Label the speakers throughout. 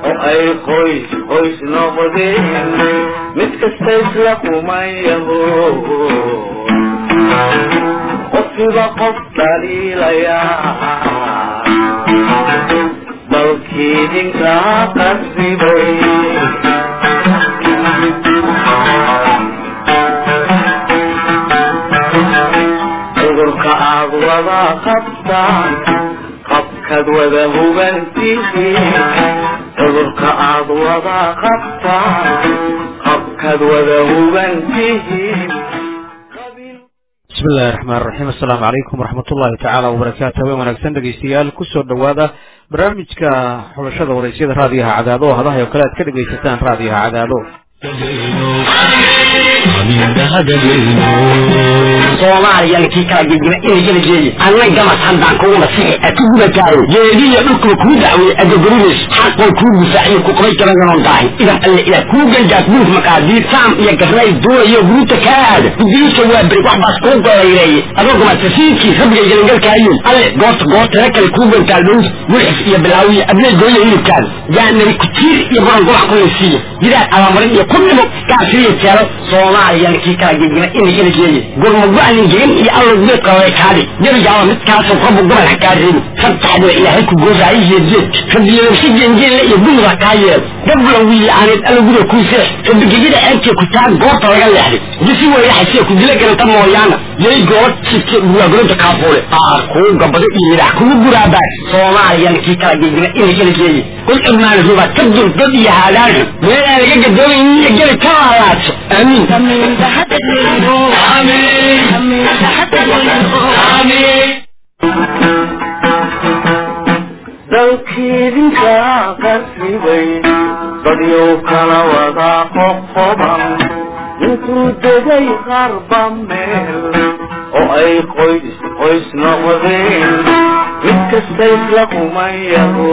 Speaker 1: oo ay qoys qoys noqdeen mid kasta isla kumayaho qofkiba qof dhaliilaya dalkiidinkaa qasibay cudurka aad wada qabtaan qabkaad wada hubantihiin cudurka aad wada qabtaan qabkaad wada hubantihiin
Speaker 2: bismi illahi raxmaan raxiim assalaamu calaykum waraxmat ullahi tacaala wabarakaatu haween wanaagsan dhegeystayaal kusoo dhowaada barnaamijka xulashada waraysyada raadiyaha cadaado oo hadahay oo kale aad ka dhegaysataan raadiyaha cadaado
Speaker 3: soomaaliyalkii kala gegima inay kala jeeye anna gamas haddaan kugu nasixi a ku gubataayo geediya dhulkuba kuu dacweye adagorinis xaqoo kuu difaaciyo ku qabay karaganon daahin idan alle ilaah kuu gangaas buluf maqaadiir saam iyo garnay doonayo guruta kaa aada gudiyuusa waa beri wax baas kuu golayreeye adoo gumatasiidkii rabbiga gelangalkaayo alle goorta goortana kale kuu gantaal dhowd wixis iyo bilaawiya adnay gooya hilibkaada yaanari kutiir iyo buran gulac ku laysiiya gidaad abamarin iyo ku dhimo kaasiriya jeelo soomaaliyalkii kala gegima inay kala jeeye gurmago-anin gegan iyo allow geedka way kaadi gebigaaba midkaasoo rabu gobol ha kaa reebi sabtaxdaba ilaahay ku goosaayo jeedjeed rabiyadabsi geengeelle iyo gumuda kaa yeel gabla wiilaaneed alla guda kuu seex rabigegyada ceebtee ku taa goorta laga leexday disi weyraxasee ku dila garanta mooyaana yay goobad sibte buwaagoronta kaafuule aar kuu gabado iyo midax kugu guraabaa soomaaliyalkii kala gegima inay kala jeeye kul curmaan ruba ka durgod iyo haadaanxu meel aan laga gadoomayn iyo geli ka laalaadso aamiin
Speaker 1: dalkiidinkaa qasibay dadyow kala wada qoqoban intuu degay qarba meel oo ay qoys qoys noqdeen mid kasta isla kumayaho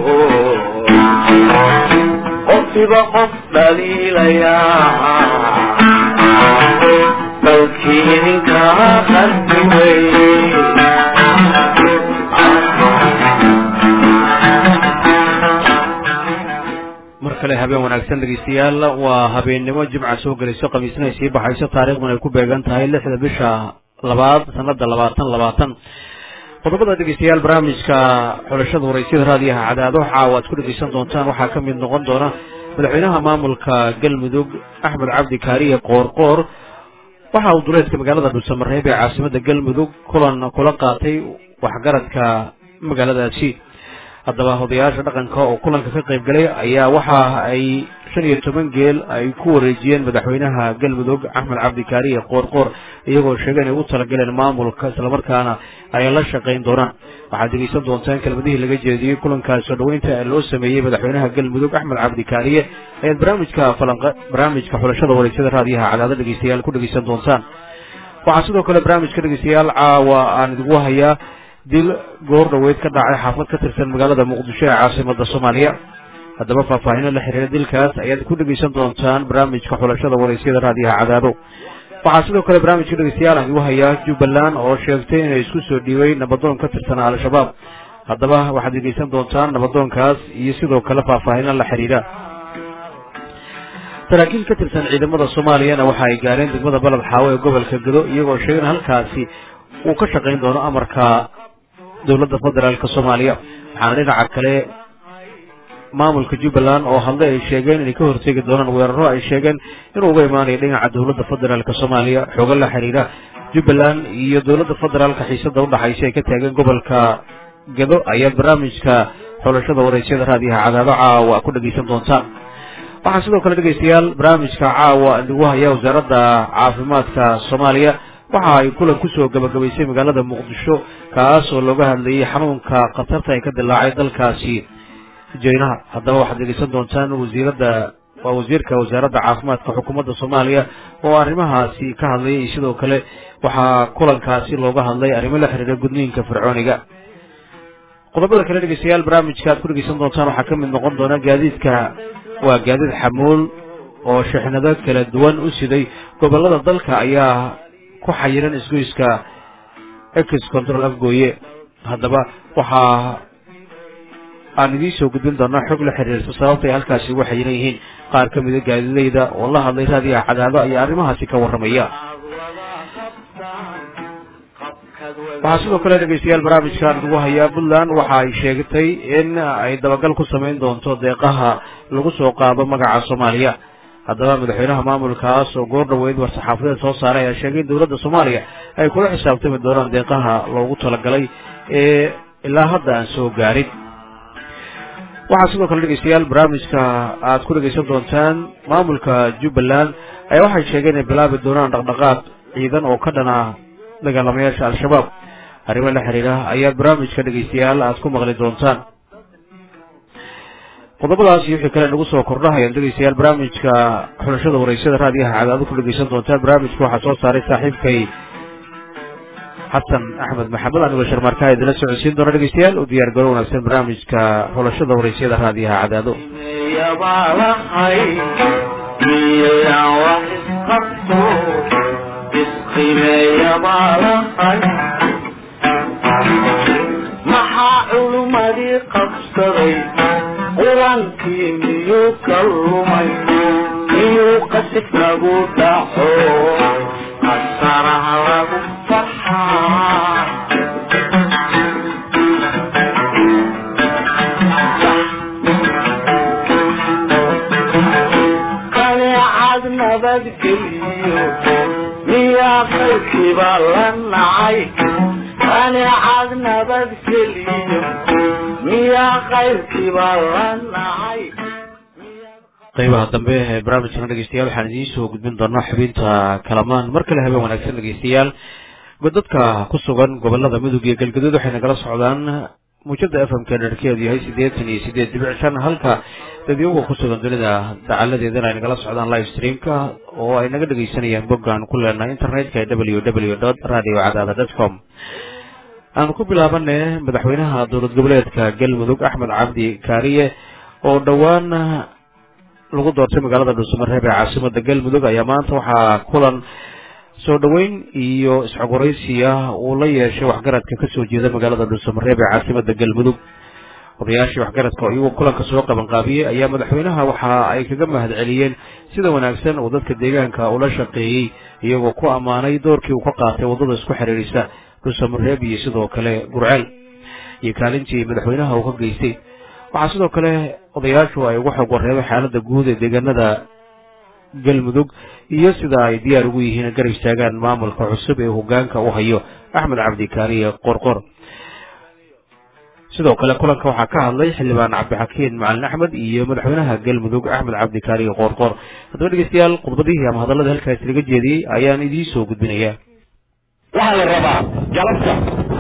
Speaker 1: qofkiba qof dhaliilaya dalkiidinkaa qasibay
Speaker 2: mar kale habeen wanaagsan dhegeystayaal waa habeennimo jimca soo gelayso khamiisna ay sii baxayso taariikhduna ay ku beegan tahay lixda bisha labaad sanada labaatan labaatan qodobada dhegeystayaal barnaamijka xulashada waraysyada raadiyaha cadaado caawa aad ku dhegeysan doontaan waxaa ka mid noqon doona madaxweynaha maamulka galmudug axmed cabdi kaariye qoorqoor waxa uu duleedka magaalada dhuusamareeb ee caasimada galmudug kulan kula qaatay waxgaradka magaaladaasi haddaba odayaasha dhaqanka oo kulanka ka qayb galay ayaa waxa ay shan iyo toban geel ay ku wareejiyeen madaxweynaha galmudug axmed cabdi kaariye qoorqoor iyagoo sheegay inay u talagaleen maamulka islamarkaana ay la shaqayn doonaan waxaad dhegeysan doontaan kelmadihii laga jeediyey kulankaas soo dhaweynta ee loo sameeyey madaxweynaha galmudug axmed cabdi kaariye ayaad barnaamijka falanqa barnaamijka xulashada wareysyada raadiyaha cadaado dhegeystayaal ku dhegeysan doontaan waxaa sidoo kale barnaamijka dhegeystayaal caawa aan idigu hayaa dil goor dhaweyd ka dhacay xaafad ka tirsan magaalada muqdisho ee caasimada soomaaliya haddaba faahfaahino la xiriira dilkaas ayaad ku dhegeysan doontaan barnaamijka xulashada wareysyada raadiyaha cadaado waxaa sidoo kale barnaamijka dhegeystayaal aan igu hayaa jubbaland oo sheegtay inay isku soo dhiibay nabadoon ka tirsanaa al-shabaab haddaba waxaad dhegeysan doontaan nabadoonkaas iyo sidoo kale faahfaahino la xiriira saraakiil ka tirsan ciidamada soomaaliyana waxa ay gaareen degmada baled xaawo ee gobolka gado iyagoo sheegay in halkaasi uu ka shaqayn doono amarka dowladda federaalk soomaaliya waxaana dhinaca kale maamulka jubbaland oo hadle ay sheegeen inay ka hortegi doonaan weeraro ay sheegeen inuu uga imaanayo dhinaca dowladda federaalk soomaaliya xooga la xiriira jubbaland iyo dowladda federaalka xiisada udhaxaysa ay ka taageen gobolka gado ayaad barnaamijka xulashada wareysyada raadiyaha cadaado caawa ku dhegeysan doontaan waxaa sidoo kale dhegeystayaal barnaamijka caawa lagu haya wasaaradda caafimaadka soomaaliya waxa ay kulan kusoo gabagabaysay magaalada muqdisho kaas oo looga hadlayay xanuunka khatarta ay ka dilaacay dalkaasi jeynaha haddaba waxaad dhegeysan doontaan wasiiradda waa wasiirka wasaaradda caafimaadka xukuumadda soomaaliya oo arrimahaasi ka hadlayay iyo sidoo kale waxaa kulankaasi looga hadlay arrimo la xiriira gudniinka fircooniga qodobada kale dhegeystayaal barnaamijka aad ku dhegeysan doontaan waxaa ka mid noqon doona gaadiidka waa gaadiid xamuul oo shixnado kala duwan u siday gobolada dalka ayaa ku xayiran isgoyska ex control afgooye haddaba waxaa aan idiin soo gudbin doonaa xog la xiriirta sababta ay halkaasi ugu xayiran yihiin qaar ka mida gaadidayda oo la hadlay raadiyaha cadaado ayaa arrimahaasi ka warramaya waxaa sidoo kale dhegeystayaal barnaamijkan lagu hayaa puntland waxa ay sheegtay in ay dabagal ku samayn doonto deeqaha lagu soo qaado magaca soomaaliya haddaba madaxweynaha maamulkaas oo goor dhaweyd war-saxaafadeed soo saaray ayaa sheegay in dowladda soomaaliya ay kula xisaabtami doonaan deeqaha loogu talagalay ee ilaa hadda aan soo gaarin waxaa sidoo kale dhegeystayaal barnaamijka aad ku dhegeysan doontaan maamulka jubbaland ayaa waxay sheegeen inay bilaabi doonaan dhaqdhaqaaq ciidan oo ka dhana dagaalamayaasha al-shabaab arrimo la xiriira ayaad barnaamijka dhegeystayaal aad ku maqli doontaan qodobadaas iyo wixii kale nagu soo kordhahayaan dhegeystayaal barnaamijka xulashada wareysada raadiyaha cadaado ku dhegeysan doontaan barnaamijka waxaa soo saaray saaxiibkay xasan axmed maxamed anigoo sharmaarkaha idinla socodsiin doona dhegeystayaal u diyaar garo wanaagsan barnaamijka xulashada wareysada raadiyaha cadaado
Speaker 1: maxaa culummadii qabsaday qur-aankii miyuu ka lumay miyuu qasif lagu dhaco qasaraha lagu farxaa qaneecad nabadgeliyo miyaa qaybkiiba la nacay qaneecad nabadgeliyo miyaa qaybkiiba la nacay
Speaker 2: qaybaha dambe ee barnaamijkana dhegeystayaal waxaan idiin soo gudbin doonaa xubinta kalamaan mar kale habeen wanaagsan dhegeystayaal dadka ku sugan gobolada mudug iyo galgaduud waxay nagala socdaan muujada f m ka dherkeedu yahay siddeetan iyo siddeed dibic shan halka dadyaga ku sugan dunida dacaladeedana ay nagala socdaan live streamka oo ay naga dhegeysanayaan boggaan ku leenahay internetka ee w w dot radio cadaada dot com aan ku bilaabane madaxweynaha dowlad goboleedka galmudug axmed cabdi kaariye oo dhowaan lagu doortay magaalada dhuusamareeb ee caasimada galmudug ayaa maanta waxaa kulan soo dhoweyn iyo isxogoraysi ah uu la yeeshay waxgaradka kasoo jeeda magaalada dhuusamareeb ee caasimada galmudug odayaashii waxgaradka oo iyagoo kulanka soo qabanqaabiyey ayaa madaxweynaha waxa ay kaga mahad celiyeen sida wanaagsan uu dadka deegaanka ula shaqeeyey iyagoo ku ammaanay doorkii uu ka qaatay waddada isku xiriirisa dhuusamareeb iyo sidoo kale gurceel iyo kaalintii madaxweynaha uu ka geystay waxaa sidoo kale odayaashu ay uga xog wareebay xaaladda guud ee deegaanada galmudug iyo sida ay diyaar ugu yihiin garab istaagaan maamulka cusub ee hogaanka u hayo axmed cabdi kaariye qorqor sidoo kale kulanka waxaa ka hadlay xildhibaan cabdixakiin macalin axmed iyo madaxweynaha galmudug axmed cabdi kaariye qorqor haddaba dhegeystayaal khudbadihii ama hadallada halkaas laga jeediyey ayaan idiin soo gudbinayaa
Speaker 3: waxaa la rabaa galabta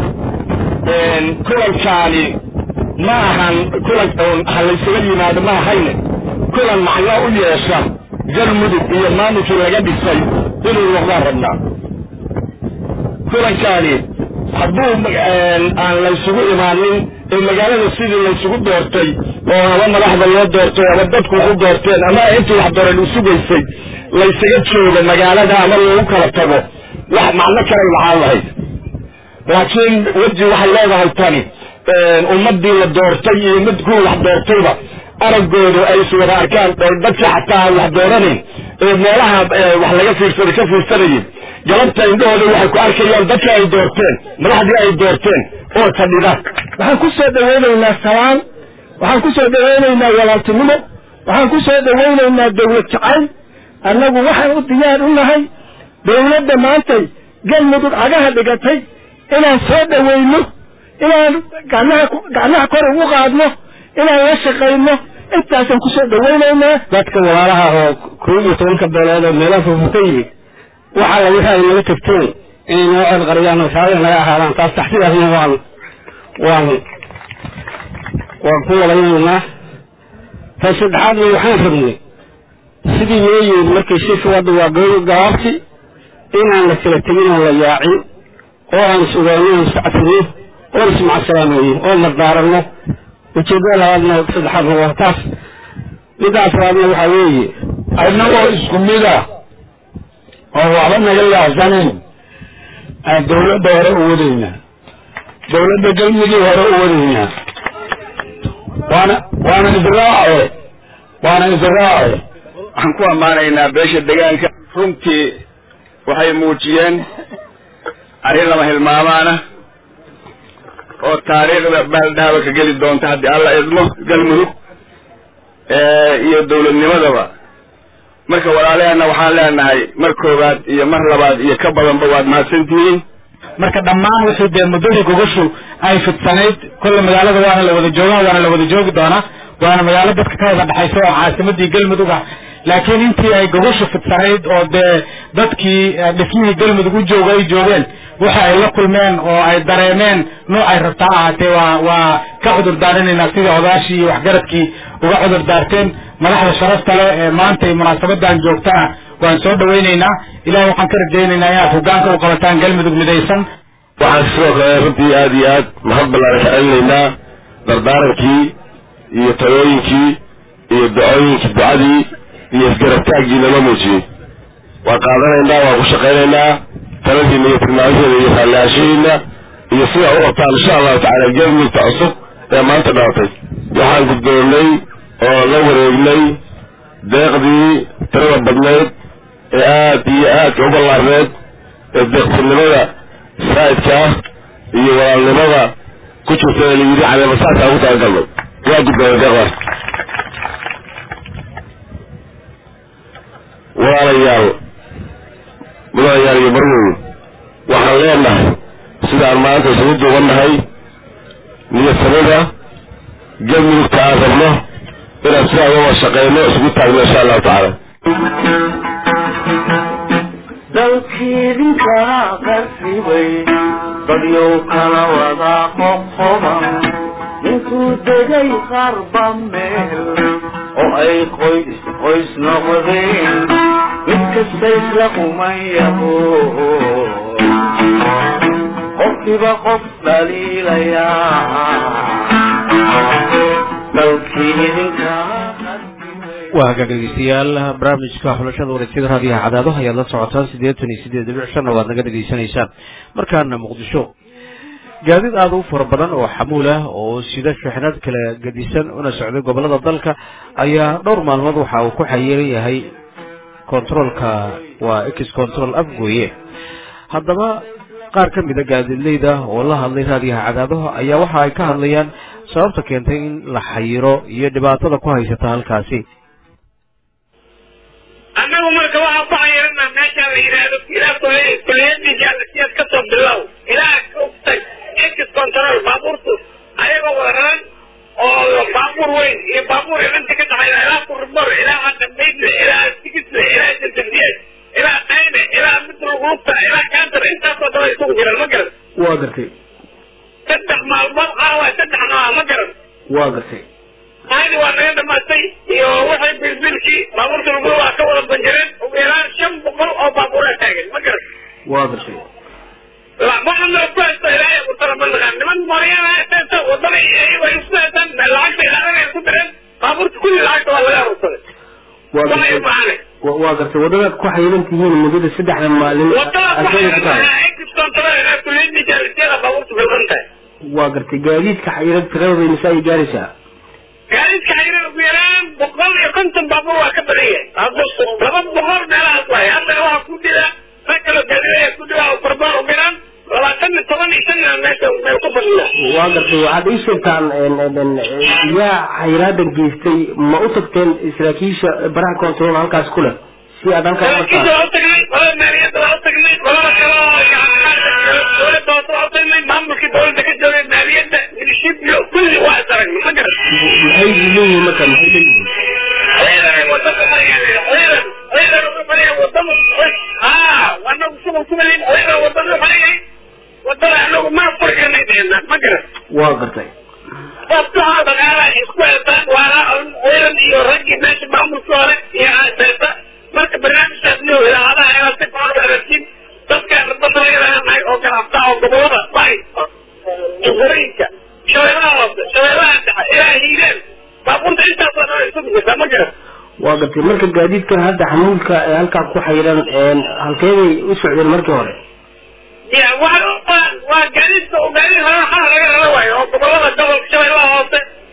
Speaker 3: kulankaani ma ahan kulan ha laysaga yimaado ma ahayne kulan macno u yeesha galmudug iyo maamulkii laga dhisay inuu noqdaan rabnaa kulankaani hadduu aan laysugu imaanin ee magaalada sidii laysugu doortay oo ama madaxda loo doortay ama dadku u doorteen ama intii wax dooreen u sugaysay laysaga joogo magaalada ama loogu kala tago wax macno kalay lahaan lahayd laakiin weji waxay leedahay tani ummadii la doortay iyo mid kuwa wax doortayba araggoodu ay iswada arkaan oo dadka xataa aan wax dooranayn ee meelaha wax laga fiirsaday ka fiirsanayay galabta indhahooda waxay ku arkayaan dadka ay doorteen madaxdii ay doorteen oo fadhida
Speaker 4: waxaan ku soo dhawaynaynaa salaan waxaan ku soo dhawaynaynaa walaaltinimo waxaan ku soo dhawaynaynaa dawlad jacayl annagu waxaan u diyaar u nahay dawladda maantay galmudug cagaha dhigatay inaan soo dhawayno inaan gacnaha gacnaha kor ugu qaadno inaan la shaqayno intaasaan kusoo dhawaynaynaa
Speaker 3: dadka walaalaha oo kow iyo tobanka beelood oo meelaha fofo ka yimid waxa la wixii ay naga tagteen inay noo ceelqariyaan oo shaadada naga ahaadaan taas taxsidaasna waan waan waan ku walaynaynaa tan saddexaadna waxaan rabnay sidii noo yimid markay shirka wadda waa gooyo gabaabti inaan la kala tegin oo la yaacin oo aan sugaano aan iscafino oon ismacsalaameyno oo mardaaranno ujeeddada labaadna saddexaadna waa taas midaas labaadna waxaa weeye
Speaker 5: annagoo isku mid ah oo waxba naga laacsanayn aan dawladda hore u wadaynaa dawladda galmudug hore u wadaynaa waana waana israace waana israace
Speaker 6: waxaan ku ammaanaynaa beesha degaanka runtii waxay muujiyeen arrin lama hilmaamaana oo taariikhda baaldhaaba ka geli doonta haddii alla idmo galmudug iyo dawladnimadaba marka walaalaheenna waxaan leenahay mar koowaad iyo mar labaad iyo ka badanba waad mahadsantihiin
Speaker 7: marka dhammaan wixii dee muddadii gogoshu ay fidsanayd kolle magaalada waana la wada joogaa waana la wada joogi doonaa waana magaalo dadka ka wada dhexaysa oo caasimadii galmudug ah laakiin intii ay gogoshu fidsanayd oo dee dadkii dhismihii galmudug u jooga ay joogeen waxa ay la kulmeen oo ay dareemeen noocay rabtaa ahaatee waa waa ka cudur daarinaynaa sidii odaashii iyo waxgaradkii uga cudur daarteen madaxda sharafta leh ee maanta iyo munaasabadan joogtana waan soo dhawaynaynaa ilahay waxaan ka rajaynaynaa inaad hogaanka u qabataan galmudug midaysan
Speaker 5: waxaan sidoo kale runtii aada iyo aad mahad ballaaran ka celinaynaa dardaarankii iyo talooyinkii iyo ducooyinkii ducadii iyo isgarabtaaggii lama muujiyey waan qaadanaynaa waan ku shaqaynaynaa taladiina iyo tilmaamaheeda iyo raalliaashaheyna iyo sida u qabtaan insha allahu tacaala galmudugta cusub ee maanta dhalatay waxaan guddoonnay oo la wareegnay deeqdii tirada badnayd ee aad iyo aadka u ballaarneed ee deeqtinimada saa'idka ah iyo walaalnimada ku jirta ee layidhi caleemasaadka ugu talagalnay waa guddoonay deeqdaas walaalayaal mudanayaal iyo marweyn waxaan leenahay sidaan maanta isugu duubannahay niyadsamada galmudugta aan rabno inaan sidaa uga shaqeyno isugu taagno insha allahu tacaala
Speaker 1: dalkiidinkala qarribay dadyow kala wada qoqoban intuu degay qarba meel oo ay qoys qoys noqdeen mid kasta isla qumayaho qofkiiba qof dhaliilayaa dalkii idinkala
Speaker 2: waa hagaag dhegeystayaal barnaamijka xulashada wareegsiyada raadiyaha cadaadaha ayaad la socotaan siddeetan iyo siddeed dhibic shanna waad naga dhegaysanaysaan markaana muqdisho gaadiid aada u fara badan oo xamuul ah oo sida shixnad kala gedisan una socday gobollada dalka ayaa dhowr maalmood waxa uu ku xayiran yahay controolka waa ex control afgooye haddaba qaar ka mida gaadiidleyda oo la hadlay raadiyaha cadaadaha ayaa waxa ay ka hadlayaan sababta keentay in la xayiro iyo dhibaatada ku haysata halkaasi
Speaker 8: annagu marka waxaan ku xayirana meesha la yidhaahdo ilaa kuliyadii jaalasiyaad ka soo bilow ilaa ogtag ex control baabuurtu ayagoo wadaran oo baabuur weyn iyo baabuur inta ka dhaxayda ilaa kurbor ilaa aqadaydle ilaa sigisle ilaa jantadiyeed ilaa qayne ilaa mid lugulugta ilaa kaantar intaasoo dhan ay isugu jiraan ma garan
Speaker 4: waa gartay
Speaker 8: saddex maalmood caawa saddex nooca ma garan
Speaker 4: waa gartay
Speaker 8: ayni waa naga dhamaatay iyo waxay bilbilkii baabuurta lagu waa ka wada banjareen ugu yaraan shan boqol oo baabuuraa taagan ma garan
Speaker 4: waa gartay
Speaker 8: waxana ku haysto ilaahay ku talabanaqaan niman mooryaana haysta wadada iyago ay isku haystaan lacagta ilaahay ku direen baabuurta kulli lacagta waa laga arursaday
Speaker 4: waa
Speaker 8: waxay
Speaker 4: gartay
Speaker 8: maane
Speaker 4: wa- waa gartay waddadaad ku xayiran tihiin muddada saddexda maalin
Speaker 8: wadada ku
Speaker 4: asaga ku tahay
Speaker 8: xayran excontrol ilaa kuliyadii jaalisiyada baabuurta bilqan tahay
Speaker 4: waa gartay gaadiidka xayiran tiradooda mise ay gaaraysaa
Speaker 8: gaadiidka xayran ugu yaraan boqol iyo konton baabuur waa ka badan yahay hadda laba boqol meelahaas waay haddana waxaa ku dila rag kaloo gaadiidaya ku dila oo barbaar u biraan labaatan iyo toban iyo shan meesha meel ku fadhiya
Speaker 4: waa gartay waxaad ii sheegtaan en- en- en, yaa xayiraadan geystay ma u tagteen saraakiisha baraha control halkaas ku leh si aad halkaa
Speaker 8: saraakiisha
Speaker 4: umartaan
Speaker 8: waa u tagnay qolada maaliyadda waa u tagnay qolada kale oo dowladda hoose waa u tagnay maamulkii dowladda ka joogay maaliyadda milishibyo kulli waa is aragnay ma garan
Speaker 4: maxay leeyihiin marka maxay leeyihiin
Speaker 8: ciidan wadada marayaan ciidan ciidan uga maraya wadada haa anagu shughul kuma leyn ciidan wadada marayay wadada anagu ma furi karnay deena ma garan
Speaker 4: waa gartay
Speaker 8: sabtaha dhaqaalaha isku heestaan waana ciidan iyo raggii meesha maamulka hore iyo aasaysa marka barnaamijkaas niyo idaacadaha inaad si fiican u hagaajin dadka badalayaanahay oo ganacsaha oo gobolada bay juqurooyinka shabeellaha hoose shabeellaha dhexe ilaa hiireen baabuurta intaasoo dhan ay isugu jirtaa ma garan
Speaker 4: waa gartay marka gaadiidkan hadda xamuulka ee halkaa ku xayiran en, halkeeday u socdeen markii hore
Speaker 8: ya waa waa waa gaadiidka oo gaadiid hore waxaa laga rara waayo oo gobolada gobolka shabeellaha hoose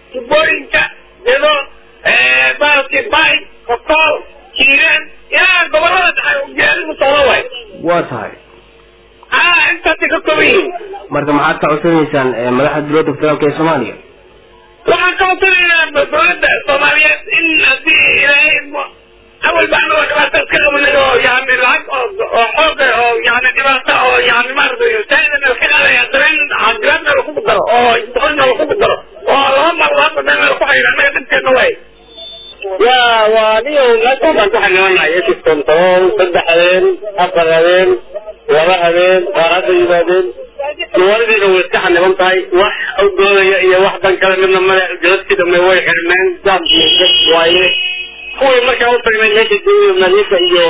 Speaker 8: tubooyinka dedo baalki bay kokool jiiraan ilaa gobolada dhexe gaadigu socdo waay
Speaker 9: waa tahay
Speaker 8: aa intaasay ka kooban yihiin
Speaker 9: marka maxaad ka codsanaysaan eh, madaxda dowladda federaalk ee soomaaliya
Speaker 8: waxaan ka codsanaynaa dowladda soomaaliyeed in haddii ilaahay mo- awal baa anagoo dhibaato iska qabanay oo yani lacag oo oo xoog ah oo yani dhibaato oo yani maaragtay saaidan ka qaadaya dareen dibaadna lakugu daro oo doqonna lakugu daro oo laba mar laba meel laku xayira annaga dhibkeena waay
Speaker 10: ya waa niyo meeshaan baan ku xanimanay ekiston toban saddex habeen afar habeen laba habeen qaar hadda yimaadeen magaaladiina way iska xaniban tahay wax awdoodaya iyo wax dan kale midna male galadkii dambe way xirmeen jaam iyo dad waaye kuwii markaa u tagnay meesha joogiyo madiinka iyo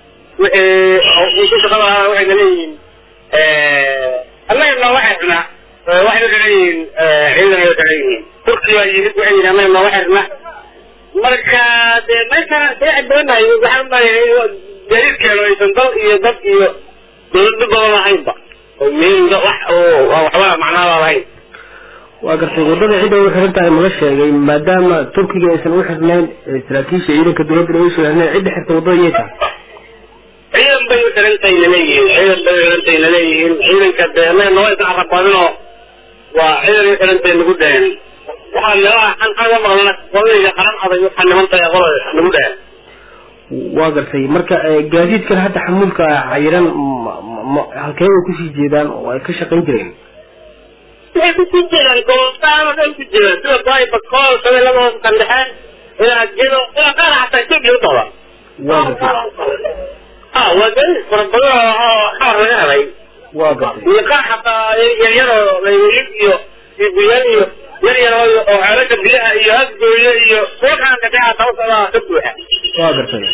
Speaker 10: wixii ku shaqada ahaa waxayna leeyihiin annaga nooma xirna waxayna ka leeyihiin ciidan ay ka leeyihiin turkiya yimid waxay yidhi annaga nooma xirna marka dee meesha seexi doonayo waxaan leeyahay gaadiidkeenu aysan dal iyo dad iyo dowlado badan lahaynba oo meel wax oo waxba macnaaba lahayn
Speaker 9: waa gartay waddada cidda u xiran tahay mala sheegay maadaama turkiga aysan u xirnayn eh, saraakiisha ciidanka dowladda ay usoo xirnayn cidda xirta waddada yay tahay
Speaker 10: ciidan bay u xirantayna leeyihiin ciidan bay u xirantayna leeyihiin ciidanka dee annaga noo isa carabadinoo waa ciidan u xirantay nagu dhaheen waxaa meelaha xan xaga maqlana qoladayga qaran adag waxaa niman tahay qolada nagu dhaheen
Speaker 9: waa gartay marka eh, gaadiidkan hadda xamuulka xayiran ma- ma- ma- halkee bay kusii jeedaan oo ay ka shaqayn jireen
Speaker 10: waxay kusii jeedaan goboltaan oo dhan ku jiraan sida baay bakool shabeellada hoose qandhexe ilaa gedo ilaa qaar xataa etoobiya u daba
Speaker 9: waa gartay
Speaker 10: ha waa gaadiid fara badan oo xamar laga helay
Speaker 9: waa gartay
Speaker 10: iyo qaar xataa yaryaroo laywilid iyo iyo guyaan iyo yar yar oo oo xeelasha biyaha iyo hasgooye iyo suuqaan dhagaxa tawsada ka buuxa
Speaker 9: waa gartay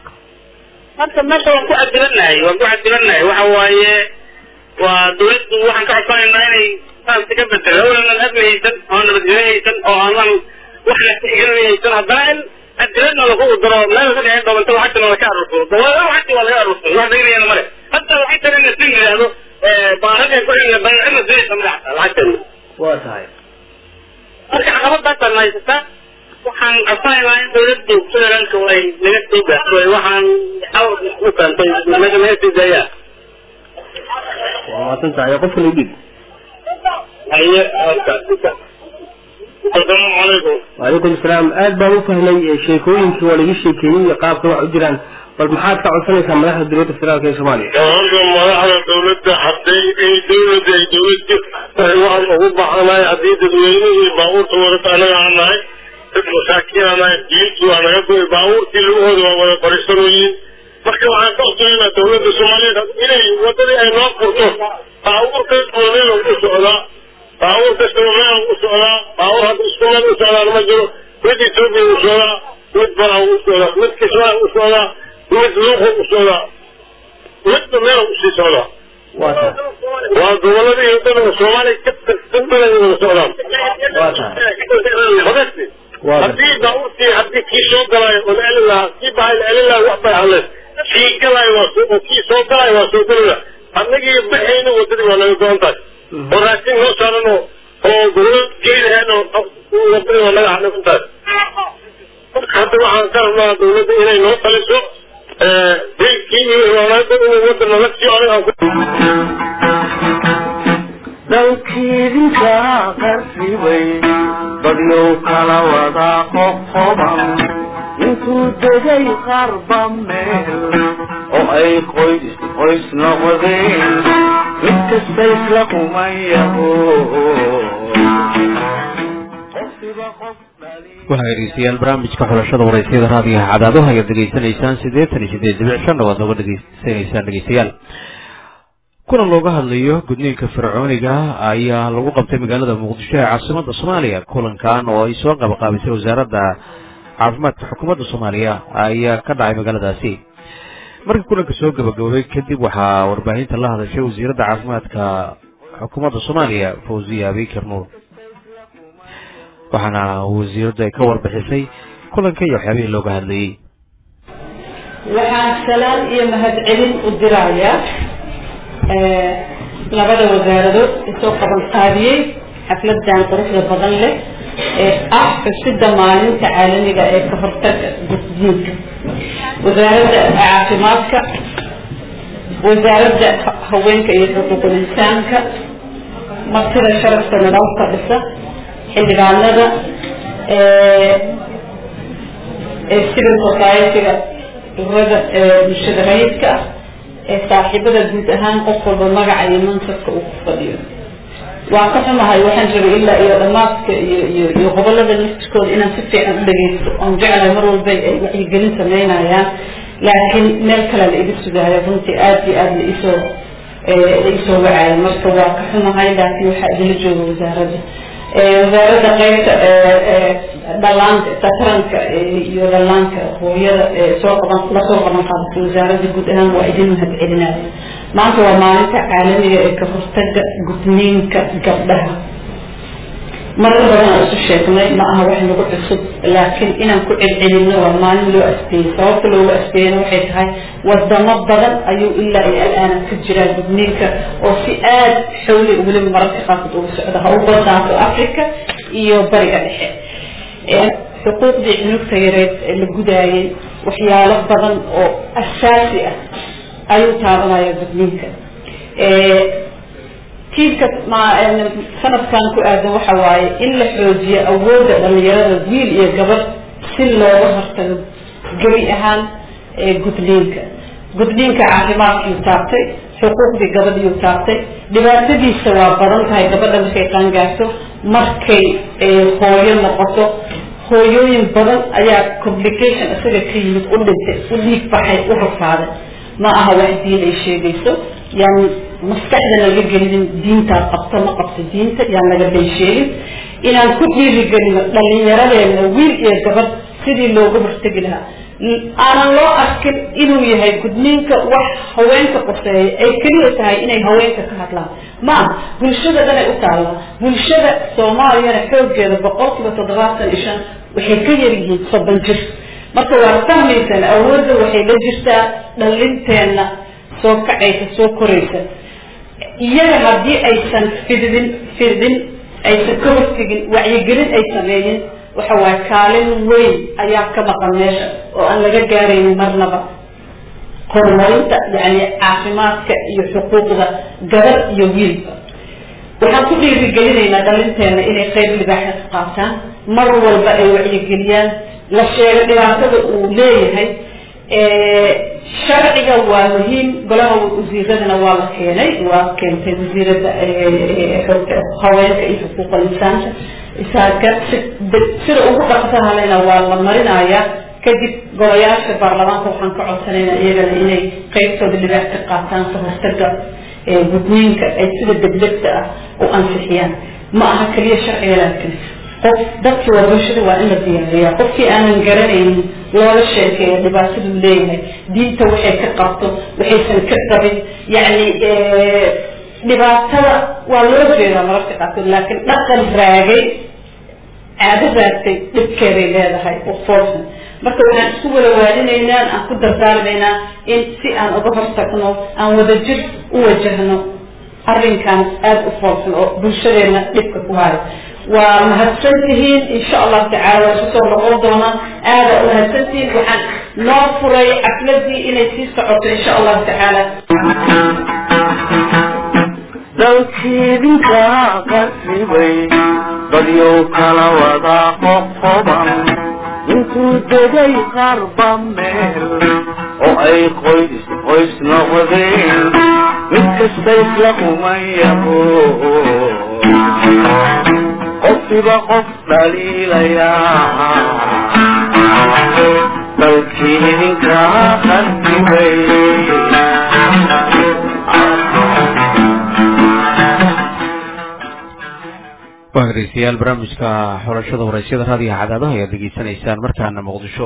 Speaker 10: marka meesha waan ku cadilanahay waan ku cadilanahay waxa waaye waa dawladdu waxaan ka codsanaynaa inay saasi ka bedelo awlanan amni haysan oo nabadgelyo haysan oo aanan wax nasigaran haysan haddana in cadiladna lagu daro meel ka dhexeen doonta lacagtana laka arursado dawladaha lacagti waa laga arursado wax daynayana male hadda waxay tahay in la sin yidhaahdo baaradan ku xilna baycina sinaysa madaxta lacagteena
Speaker 9: waa tahay
Speaker 10: marka caqabadaasaan haysata waxaan codsanaynaa in dawladdu federaalka ay naga sii gaarto waxaan xaw u keentay naga naga sii daayaa
Speaker 9: waa mahadsan tahay qofka la dhig
Speaker 10: haye asalaamu calaykum
Speaker 9: وعليكم السلام aad baan u fahmay eh, sheekooyinkii waa laga sheekeeyey iyo qaabka wax u jiraan bal maxaad ka codsanaysaa madaxda dowladda federaalk ee soomaaliya
Speaker 5: horta madaxda dawladda hadday ay dawladda ay dawladda tahay waxaan ugu baxanahay haddii dadweynihii baabuurta wadata anaga aan nahay dad masaakiin aan nahay diintu waa naga goy baabuurtii lugahooda waa wada fariisanoyiin marka waxaan ka codsanaynaa dawladda soomaaliyeed inay wadadii ay noo furto baabuur kastaba meel u socdaa baabuur kastaba meel u socdaa baabuur hadda isku meel u socdaan ma jiro mid etoobiya u socdaa mid baraha u socdaa mid kismaa u socdaa mid luuqa u socdaa midba meel usii socdaa
Speaker 9: waa tahay
Speaker 5: waa goboladii wadada soomaaliya ka tirsan badan wada socdaan
Speaker 9: waa tahay
Speaker 5: Hoggaansi.
Speaker 9: waa gartay
Speaker 5: haddii baabuurtii haddii kii soo galaayo oo la celin lahaa kii bahay la celin lahaa wax bay hadleen kii galaayo waa soo oo kii soo galaayo waa soo gelaya annagii baxayna wadadii waa naga go-an tahay oo raashin noo saaran oo oo gobolada geedahaan oo wadadii waa naga xanagan tahay marka hadda waxaan ka rabnaa dawladda inay noo taliso dilkii iyo imaamaadda inay wadana la siiyo aniga aan ku
Speaker 1: dalkiidinka qarsibay dadyow kala wada qoqoban intuu degay qarba meel oo ay qoys qoys noqdeen mid kasta isla kumayaho
Speaker 2: waxaa dhegeystayaal barnaamijka xulashada waraysyada raadiyaha cadaadaha ayaad dhegeysanaysaan siddeetan iyo siddeed dibic shanna waad nooga dhegeysanaysaan dhegeystayaal kulan looga hadlayo gudniinka fircooniga ayaa lagu qabtay magaalada muqdisho ee caasimada soomaaliya kulankan oo ay soo qabaqaabisay wasaaradda caafimaadka xukuumadda soomaaliya ayaa ka dhacay magaaladaasi markii kulanka soo gabagaboobay kadib waxaa warbaahinta la hadashay wasiiradda caafimaadka xukuumadda soomaaliya fawziya abikar nuur waxaana wasiiraddu ay ka warbixisay kulanka iyo waxyaabihii looga hadlayey
Speaker 11: waxaan salaan iyo mahadcelin u dirayaa labada wasaaradood isoo qaban qaabiyey xafladan quruxda badan leh ee ah xusida maalinta caalamiga ee ka hortaga gudniinka wasaaradda caafimaadka wasaaradda haweenka iyo xuquuqul insaanka martida sharafka nidalka dhisa xildhibaanada civil society-ga ururada bulshada rayidka ah ee saaxiibada guud ahaan qof walba magaca iyo mansabka uu ku fadhiyo waan ka xumahay waxaan rabay ilaa iyo dhamaadka iyo iyo iyo gobolada naftirkooda inaan si fiican u dhageysto oon jeclahay mar walba ay wacyigelin sameynayaan laakiin meel kale la iga sugaayo runtii aada iyo aada la isoo la isoo wacaayo marka waa ka xumahay laakiin waxaa idila jooga wasaaradda wasaaradda qeybta dhalaanka sataranka iyo dhalaanka hooyada soo qaban lasoo qaban qaadata wasaaradda guud ahaan waa idin mahad celinaya maanta waa maalinta caalamiga ee ka hortaga gudniinka gabdhaha marar badan aan isu sheegnay ma aha wax nagu cusub laakiin inaan ku celcelinno waa maalin loo asbeeyey sababta loogu asbeeyena waxay tahay wadamo badan ayuu ilaa iyo al-aana ka jiraa gudniinka oo si aad xawli weliba mararka qaarkood uga socda ha u badnaato africa iyo bariga dhexe xuquuqdii cunugta yareed ee la gudaayay waxyaalo badan oo asaasi ah ayuu taabanaya gudniinka tiibka sanadkan ku aadan waxa waaye in la xoojiyo awoodda dhalinyarada wiil iyo gabadh si looga hortago gebi ahaan gudniinka gudniinka caafimaadkiiu taabtay xuquuqdii gabadhiiu taabtay dhibaatadiisa waa badan tahay gabadha markay qaangaarto markay hooyo noqoto hooyooyin badan ayaa complication isaga ka yimid u dhintay u dhiig baxay u rafaaday ma aha wax diin ay sheegayso yaan maskaxda laga gelinin diintaa qabto ma qabto diinta yaan laga bay sheegin inaan ku dhiirigelino dhalinyaradeena wiil iyo gabadh sidii looga hortegi lahaa aanan loo arkin inuu yahay gudniinka wax haweenka qoseeya ay keliya tahay inay haweenka ka hadlaan ma aha bulshada dhanay u taallaa bulshada soomaaliyana xoogeeda boqol kiiba toddobaatan iyo shan waxay ka yar yihiin soddon jir marka waad fahmaysaan awoodda waxay la jirtaa dhalinteenna soo kacaysa soo koraysa iyaga haddii aysan fidin fidin aysan ka hortegin wacyigelin ay sameeyin waxa waaye kaalin weyn ayaa ka maqan meesha oo aan laga gaaraynin marnaba horumarinta yani caafimaadka iyo xuquuqda gabadh iyo wiilba waxaan ku dhiirigelinaynaa dhalinteena inay qayb libaaxa ka qaataan mar walba ay wacyigeliyaan la sheego dhibaatada uu leeyahay sharciga waa muhiim golaha wasiiradana waa la keenay waa keentay wasiirada haweenka iyo xuquuqal insaanka isaaka sida ugu dhaqsahalena waa la marinayaa kadib golayaasha baarlamaanka waxaan ka codsanaynaa iyagana inay qeybtooda libaax ka qaataan ka hortaga gudniinka ay sida degdegta ah u ansixiyaan ma aha keliya sharciga laakiin qof dadkii waa bulshada waa in la diyaariyaa qofkii aanan garanaynin loola sheekeeyo dhibaataduu leeyahay diinta waxay ka qabto waxaysan ka qabin yacni dhibaatada waa loo jeedaa mararka qaarkood laakiin dhaqan raagay caado raagtay dhibkeeday leedahay oo foolsan marka waxaan isku wada waadinaynaa aan ku dardaarmaynaa in si aan uga hortagno aan wadajir u wajahno arrinkan aada u foolsan oo bulshadeena dhibka ku hayo waa mahadsan tihiin insha allahu tacala waa isu soo noqon doonaan aada umahadsan tihiin waxaan noo furay xafladii inay sii socoto insha allahu tacaala
Speaker 1: dalkiidinka qarribay dadyow kala wada qoqoban intuu degay qarba meel oo ay qoys qoys noqdeen mid kasta isla kumayaho qofkiba qof dhaliilayaa dalkii idinka qarribay
Speaker 2: waa dhegeystayaal barnaamijka xulashada waraysyada raadiyaha cadaadaha ayaad degeysanaysaan markaana muqdisho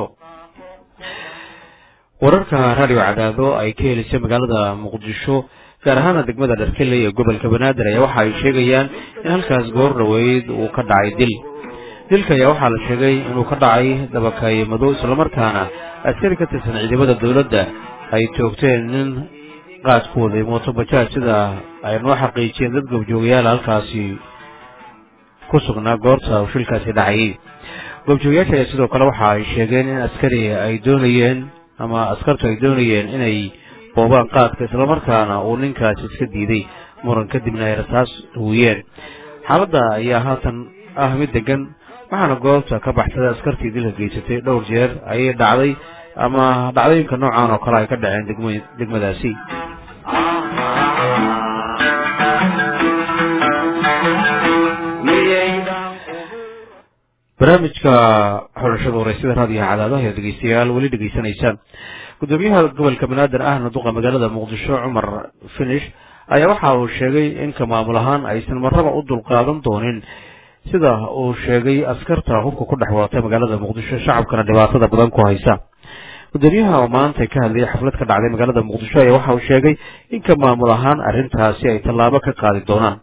Speaker 2: wararka raadiyo cadaado ay ka helisay magaalada muqdisho gaar ahaana degmada dharkeley ee gobolka banaadir ayaa waxa ay sheegayaan in halkaas goor dhaweyd uu ka dhacay dil dilka ayaa waxaa la sheegay inuu ka dhacay dabakay madow islamarkaana askari ka tirsan ciidamada dowladda ay toogteen nin qaad ku waday mooto bajaaj sida ay noo xaqiijiyeen dad gobjoogayaal halkaasi ku ku sugnaa goorta uu shilkaasi dhacayay goobjoogayaasha ayaa sidoo kale waxa ay sheegeen in askari ay doonayeen ama askartu ay doonayeen inay boobaan qaadka islamarkaana uu ninkaasi iska diiday muran kadibna ay rasaas huwiyeen xaaladda ayaa haatan ah mid degan waxaana goobta ka baxsaday askartii dilka geysatay dhowr jeer ayay dhacday ama dhacdooyinka noocan oo kale ay ka dhaceen degmo degmadaasi barnaamijka xulashada wareysada raadiyaha cadaadaha ee dhegeystayaal weli dhegeysanaysaan gudoomiyaha gobolka banaadir ahna duqa magaalada muqdisho cumar finish ayaa waxa uu sheegay in ka maamul ahaan aysan marraba u dulqaadan doonin sida uu sheegay askarta hubka ku dhex wadatay magaalada muqdisho shacabkana dhibaatada badan ku haysa gudoomiyaha oo maanta ka hadlayay xaflad ka dhacday magaalada muqdisho ayaa waxa uu sheegay in ka maamul ahaan arrintaasi ay tallaabo ka qaadi doonaan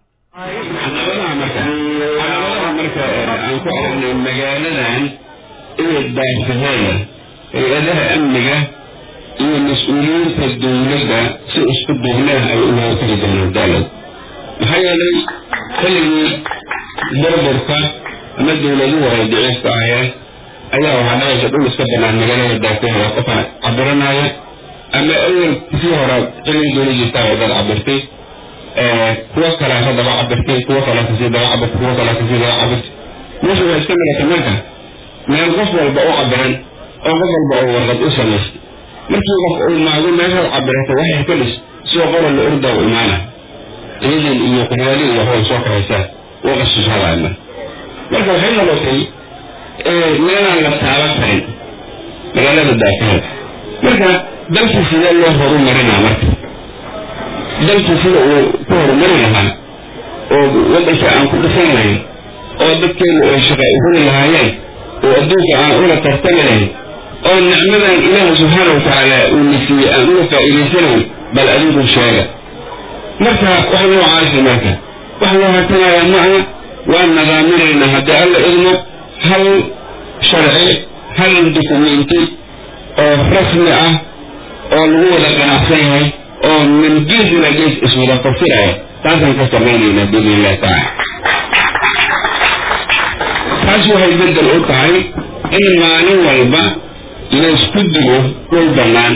Speaker 12: ku aragnay magaaladan inay baarsadeen hay-adaha amniga iyo mas-uuliyiinta dowladda si isku duubnaah ay uga hortagi doonaan daalad maxaa yeelay xilligii burburka ama dowladuhu ay daciifka aheen ayaa waxaa dhacaysa dhul iska banaan magaalada daafeheeda qofa cabiranaya ama awel sii hore xilligii dowla jirtaa oo dad cabirtay kuwo kalea ka daba cabirtay kuwo kalea kasii daba cabirtay kuwo kalea kasii daba cabirtay meesha waa iska milata marka meel qof walba u cabiran oo qof walba oo warqad u samaystay markii qof uu maago meeshaad cabirata waxay ka dhis soo qoran la ordaa u imaana ciidan iyo quryaali iyo howl soo kahaysaa u qasishaadaana marka waxay noqotay meelaan la taaban karin magaalada daafaheed marka dalkii sidee loo horumarinaa marka dalkii sida uu ku horumari lahaa oo waddanka aan ku dhisan lahayn oo dadkeenu ay shaqa uhuli lahaayeen oo adduunka aan ula tartami lahayn oo nicmadan ilaaha subxaana watacaala uu na siiyey aan uga faa'iidaysanayn bal adigu sheega marka wax noocaasi marka wax loo hartanayaa maaha waan nadaaminaynaa haddii alla idmo hal sharci hal dukumenti oo rasmi ah oo lagu wada ganacsan yahay oo min gees ila gees iswada fasiraya taasaan ka samaynaynaa biidni illahi tacaala taas waxay bedel u tahay in maalin walba laysku digo dhul bannaan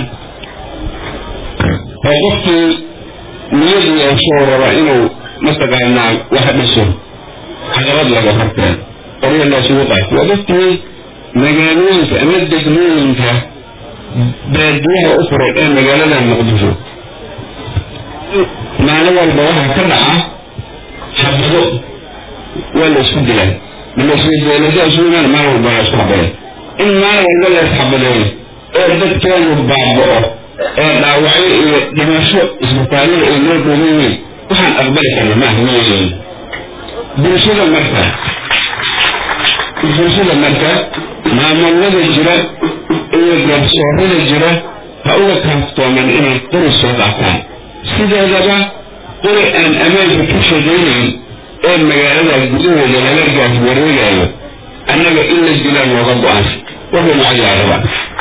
Speaker 12: oo qofkii niyadu yeeshoo raba inuu mataqaanaa wax dhiso caqabad laga horteen qoryo loosugu qaato waa dadkii magaalooyinka ama degmooyinka baadiyaha u furay ee magaalada muqdisho maalin walba waxaa ka dhaca xabado waa la isku dilaa malasuudeeladaasuumaan maalin walba la isku xabaday in maalin walba la isxabadeeyo oo dadkeenu baaba'o ee dhaawacyo iyo dhimasho isbitaallada ay noo dhuuban yihiin waxaan aqbali karna maaha mayeelin bulshada marka bulshada marka maamulada jira iyo garsoorada jira ha uga kaaftooman inay qori soo qaataan sideedaba qori aan ammaanka ka shaqaynayn ee magaalada gudahooda laga gaas wareegayo annaga in la dilaa looga go-aansa wuxuu macayaaraba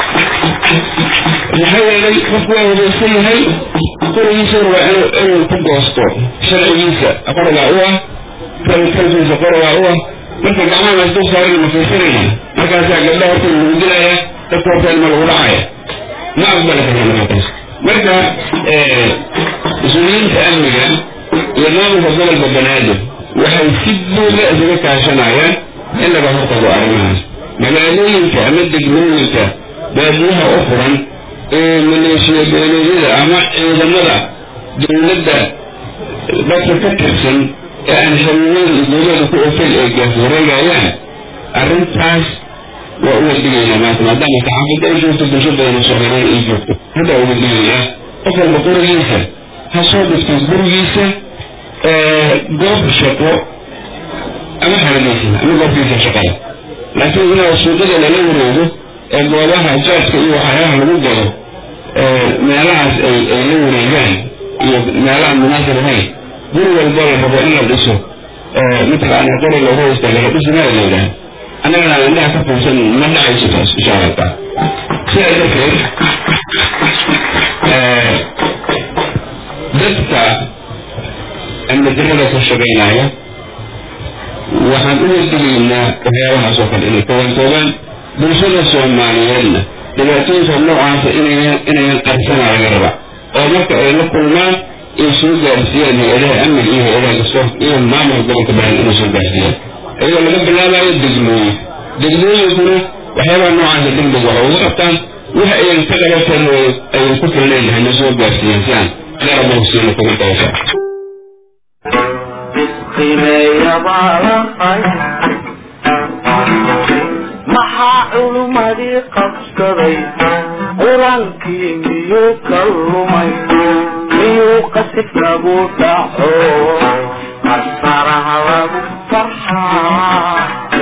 Speaker 12: maxaa yeelay qofku waa hudaysan yahay qorigiisana waa inuu inuu ku goosto sharcigiisa qorigaa u ah kalkiisa qorigaa u ah marka gacmaha laas dul saaran ma fiirsanayna markaasaa gabdha horta lagu dilaya dadka horta ilma lagu dhacaya ma aqbali karna markaas marka mas-uuliyiinta amniga iyo maamulka gobolka banaadir waxay si buuda isaga kaashanayaan in laga hortago arrimahaas magaalooyinka ama degmooyinka baadiyaha u furan ee maleeshiya beeleedyada ama ciidamada dowladda dadka ka tirsan ee aan xiriirada dowlada ku ofay ee gaas wareegayaan arrintaas waa uga digaynaa maanta maadaama saxaafadda ay joogto bulsho badan oo soomaaliyeed ay joogto hadda uga digayaa qof walba qorigiisa ha soo dhigto gurigiisa goob shaqo ama xaladaysa ama goobkiisa shaqada laakiin inaa suuqada lala wareego ee goobaha jaadka iyo waxyaabaha lagu gado meelahaas ay ay la wareegaan iyo meelaha munaasib ahayn guri walba la rabo in la dhiso mataqaana qori loogu haysta laga dhisi maa la yidhaha annagana aan indhaha ka fuursan ma dhacayso taas insha allah taala sidaa darteed dadka amnidarada ka shaqaynaya waxaan waxaan uga digaynaa waxyaabahaas oo kale inay ka wantoobaan bulshada soomaaliyeedna dhibaatooyinka noocaasa inayan inayan qarsana laga raba oo marka ay la kulmaan ay soo gaarsiiyaan hay-adaha amniga iyo hay-adaha garsoor iyo maamulka gobolka baran inay soo gaarsiiyaan iyadoo laga bilaabayo degmooyin degmooyinkuna waxyaabaha noocaasa degdeg waxa uga qabtaan waxa ayan ka qabateen oo ayan ku filnayn hana soo gaarsiiyaan si aan garab hosiina kuga qabasa
Speaker 1: maxaa culummadii qabsaday qur-aankii miyuu ka lumay miyuu qasif lagu dhaco qasaraha lagu farxaa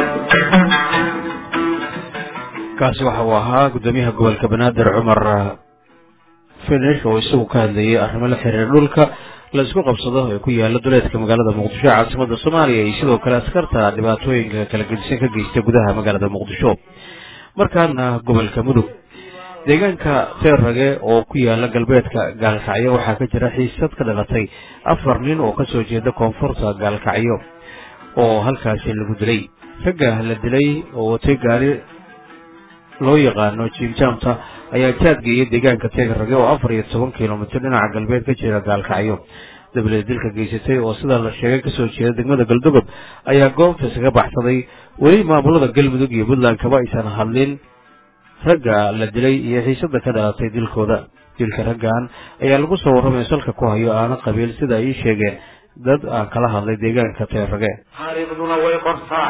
Speaker 2: kaasi waxa uu ahaa guddoomiyaha gobolka banaadir cumar finish oo isagu ka hadlayay arrimo la xiriira dhulka la isku qabsado ee ku yaala duleedka magaalada muqdisho ee caasimada soomaaliya iyo sidoo kale askarta dhibaatooyinka kala gedisan ka geysta gudaha magaalada muqdisho markaana gobolka mudug deegaanka teerrage oo ku yaala galbeedka gaalkacyo waxaa ka jira xiisad ka dhalatay afar nin oo kasoo jeeda koonfurta gaalkacyo oo halkaasi lagu dilay ragga la dilay oo watay gaari loo yaqaano jiimjaamta ayaa jaadgeeyay deegaanka teegarrage oo afar iyo toban kilomitir dhinaca galbeed ka jira gaalkacyo dabadeed dilka geysatay oo sida la sheegay kasoo jeeda degmada galdogob ayaa goobta isaga baxsaday weli maamulada galmudug iyo puntland kaba aysan hadlin ragga la dilay iyo xiisada ka dhalatay dilkooda dilka raggan ayaa lagu soo warramay salka ku hayo aana qabiil sida ay ii sheegeen dad aan kala hadlay deegaanka teerrage
Speaker 1: taariikhduna way qortaa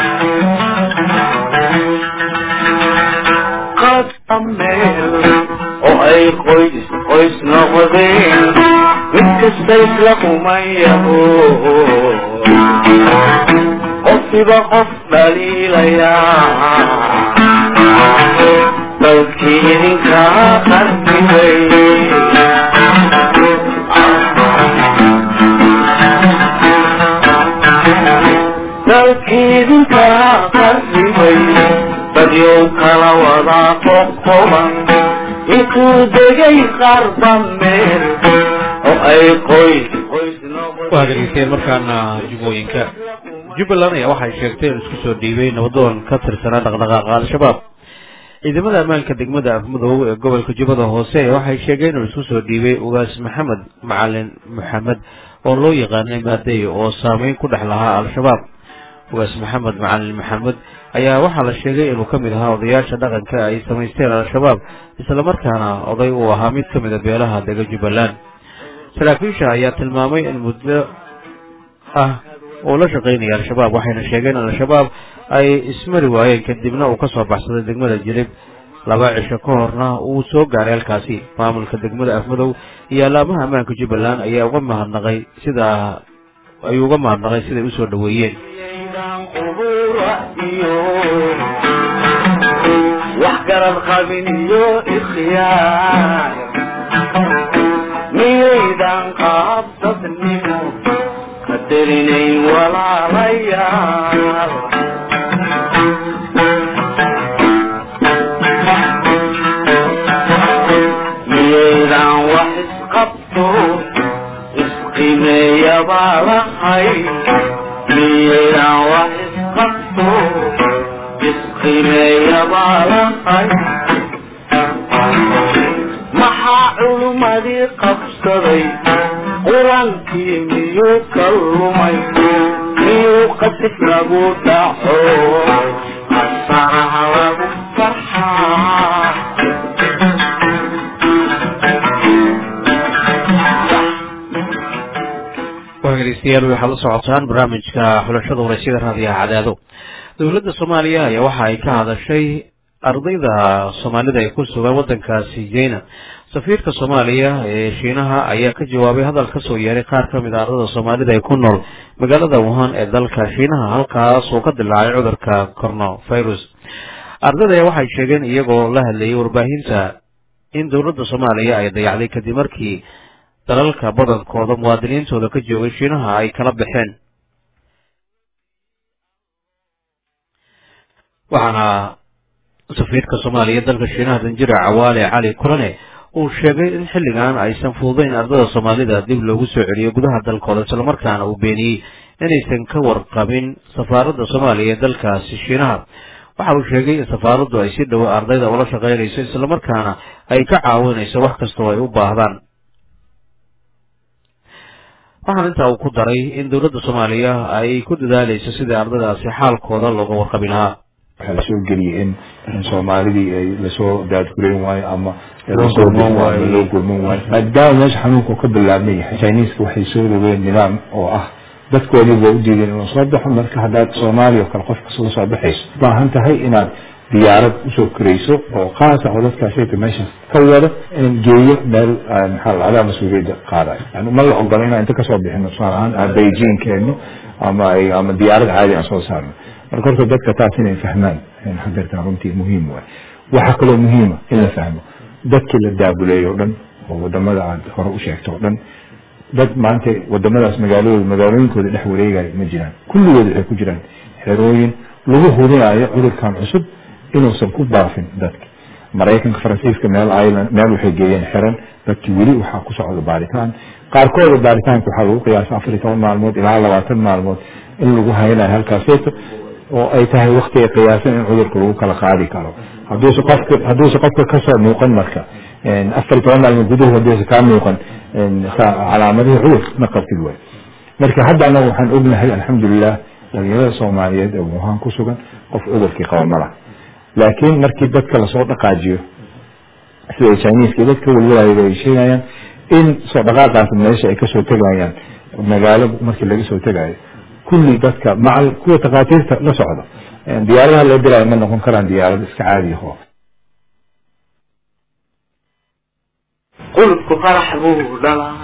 Speaker 1: qadka meel oo ay qoys qoys noqdeen mid kasta isla kumayaho qofkiba qof dhaliilayaa dalkii idinkaa qartibay dalkiidinkaa qarribay dadyow kala wadaa qoqoban intuu degay qarba meel oo ay qoys qoys
Speaker 2: waa dhegeystayaal markaana jubbooyinka jubbaland ayaa waxay sheegtay in isku soo dhiibay nabadoon ka tirsanaa dhaqdhaqaaqa al-shabaab ciidamada ammaanka degmada afmudoow ee gobolka jubbada hoose waxay sheegeen inuu isku soo dhiibay ugaas maxamed macalin maxamed oo loo yaqaanay maadey oo saameyn ku dhex lahaa al-shabaab ugaas maxamed macalin maxamed ayaa waxaa la sheegay inuu ka mid ahaa odayaasha dhaqanka ay samaysteen al-shabaab islamarkaana oday uu ahaa mid ka mid a beelaha dega jubbaland saraakiisha ayaa tilmaamay in muddo ah uu la shaqaynaya al-shabaab waxayna sheegeen in al-shabaab ay ismari waayeen kadibna uu kasoo baxsaday degmada jilib laba cisho ka horna uu soo gaaray halkaasi maamulka degmada afmadow iyo allaamaha ammaanka jubbaland ayaa uga mahadnaqay sida ayuu uga mahadnaqay siday usoo dhaweeyeen
Speaker 1: wax garad qabin iyo ikhyaar miyaydan qaabdadnimo qadarinayn walaalayaal miyaydan wax isqabto isqimeeya baa lahay miyaydan wax isqabto isqimeeya baa lahay maxaa culummadii qabsaday qur-aankii miyuu ka lumay miyuu qasif lagu dhaco qasaraha lagu farxaa
Speaker 2: waa dhegeystayaal waxaad la socotaan barnaamijka xulashada waraysyada raadiyaha cadaado dowladda soomaaliya ayaa waxa ay ka hadashay ardayda soomaalida ay ku sugan waddankaasi jeyna safiirka soomaaliya ee shiinaha ayaa ka jawaabay hadal ka soo yeeray qaar ka mid a ardada soomaalida ee ku nool magaalada wuhan ee dalka shiinaha halkaas oo ka dilaacay cudurka coronavirus ardada waxay sheegeen iyagoo la hadlayay warbaahinta in dowladda soomaaliya ay dayacday kadib markii dalalka badankooda muwaadiniintooda ka joogay shiinaha ay kala baxeen waxaana safiirka soomaaliya dalka shiinaha danjira cawaale cali kulane uu sheegay in xilligan aysan fududayn ardada soomaalida dib loogu soo celiyo gudaha dalkooda islamarkaana uu beeniyey inaysan ka warqabin safaaradda soomaaliya ee dalkaasi shiinaha waxa uu sheegay in safaaraddu ay si dhowo ardayda ula shaqaynayso islamarkaana ay ka caawinayso wax kastoo ay u baahdaan waxaan intaa uu ku daray in dowladda soomaaliya ay ku dadaalayso sidii ardaydaasi xaalkooda looga warqabi lahaa
Speaker 13: waxaa lasoo geliyay in in soomaalidii ay lasoo daadgurayn waayo ama lasoo gurman waayo loo gurman waayo maadaama meesha xanuunka ka bilaabman yahay chiniiska waxay soo rogeen nidaam oo ah dadkoodii waa u diideen inuu soo baxo marka haddaad soomaaliya oo kale qof kasta lasoo baxayso baahan tahay inaad diyaarad usoo korayso oo qaasa oo dadkaasayta meesha ka wada in geeyo meel maxaa la adaa mas-uuliyadda qaadayo yani ma la ogola inaan inta kasoo bixino tusaale ahaan aan beijing keenno ama ay ama diyaarad caadi aan soo saarno marka horta dadka taas inay fahmaan hadeertan runtii muhiim waay waxaa kaloo muhiima in la fahmo dadkii la daabuleeyo o dhan oo wadamada aad hore u sheegto o dhan dad maanta wadamadaas magaaladooda magaalooyinkooda dhex wareegayo ma jiraan kulligood waxay ku jiraan xerooyin lagu hubinayo cudurkan cusub inuusan ku baafin dadka maraykanka faransiiska meel island meel waxay geeyeen xiran dadkii weli waxaa ku socda baaritaan qaarkooda baaritaanka waxaa lagu qiyaasa afar iyo toban maalmood ilaa labaatan maalmood in lagu haynayo halkaaseeto oo ay tahay wakti ay qiyaasan in cudurka lagu kala qaadi karo haduuse qofka hadduuse qofka kasoo muuqan marka afar iyo toban maalmood gudahood hadduuse kaa muuqan calaamadihii cudur ma qabtid way marka hadda anaga waxaan ognahay alxamdulilah dhalinyarada soomaaliyeed ee wuhan ku sugan qof cudurkii qaba ma laha laakiin markii dadka lasoo dhaqaajiyo sida chiniiska dadka walwalaayada ay sheegayaan in soo dhaqaaqaas meesha ay kasoo tegayaan magaalo markii laga soo tegayo kulli dadka macal kuwa takhaatiirta la socda diyaaradaha loo diraayo ma noqon karaan diyaarado iska caadi aho
Speaker 1: qulubku qarax buu dhalaa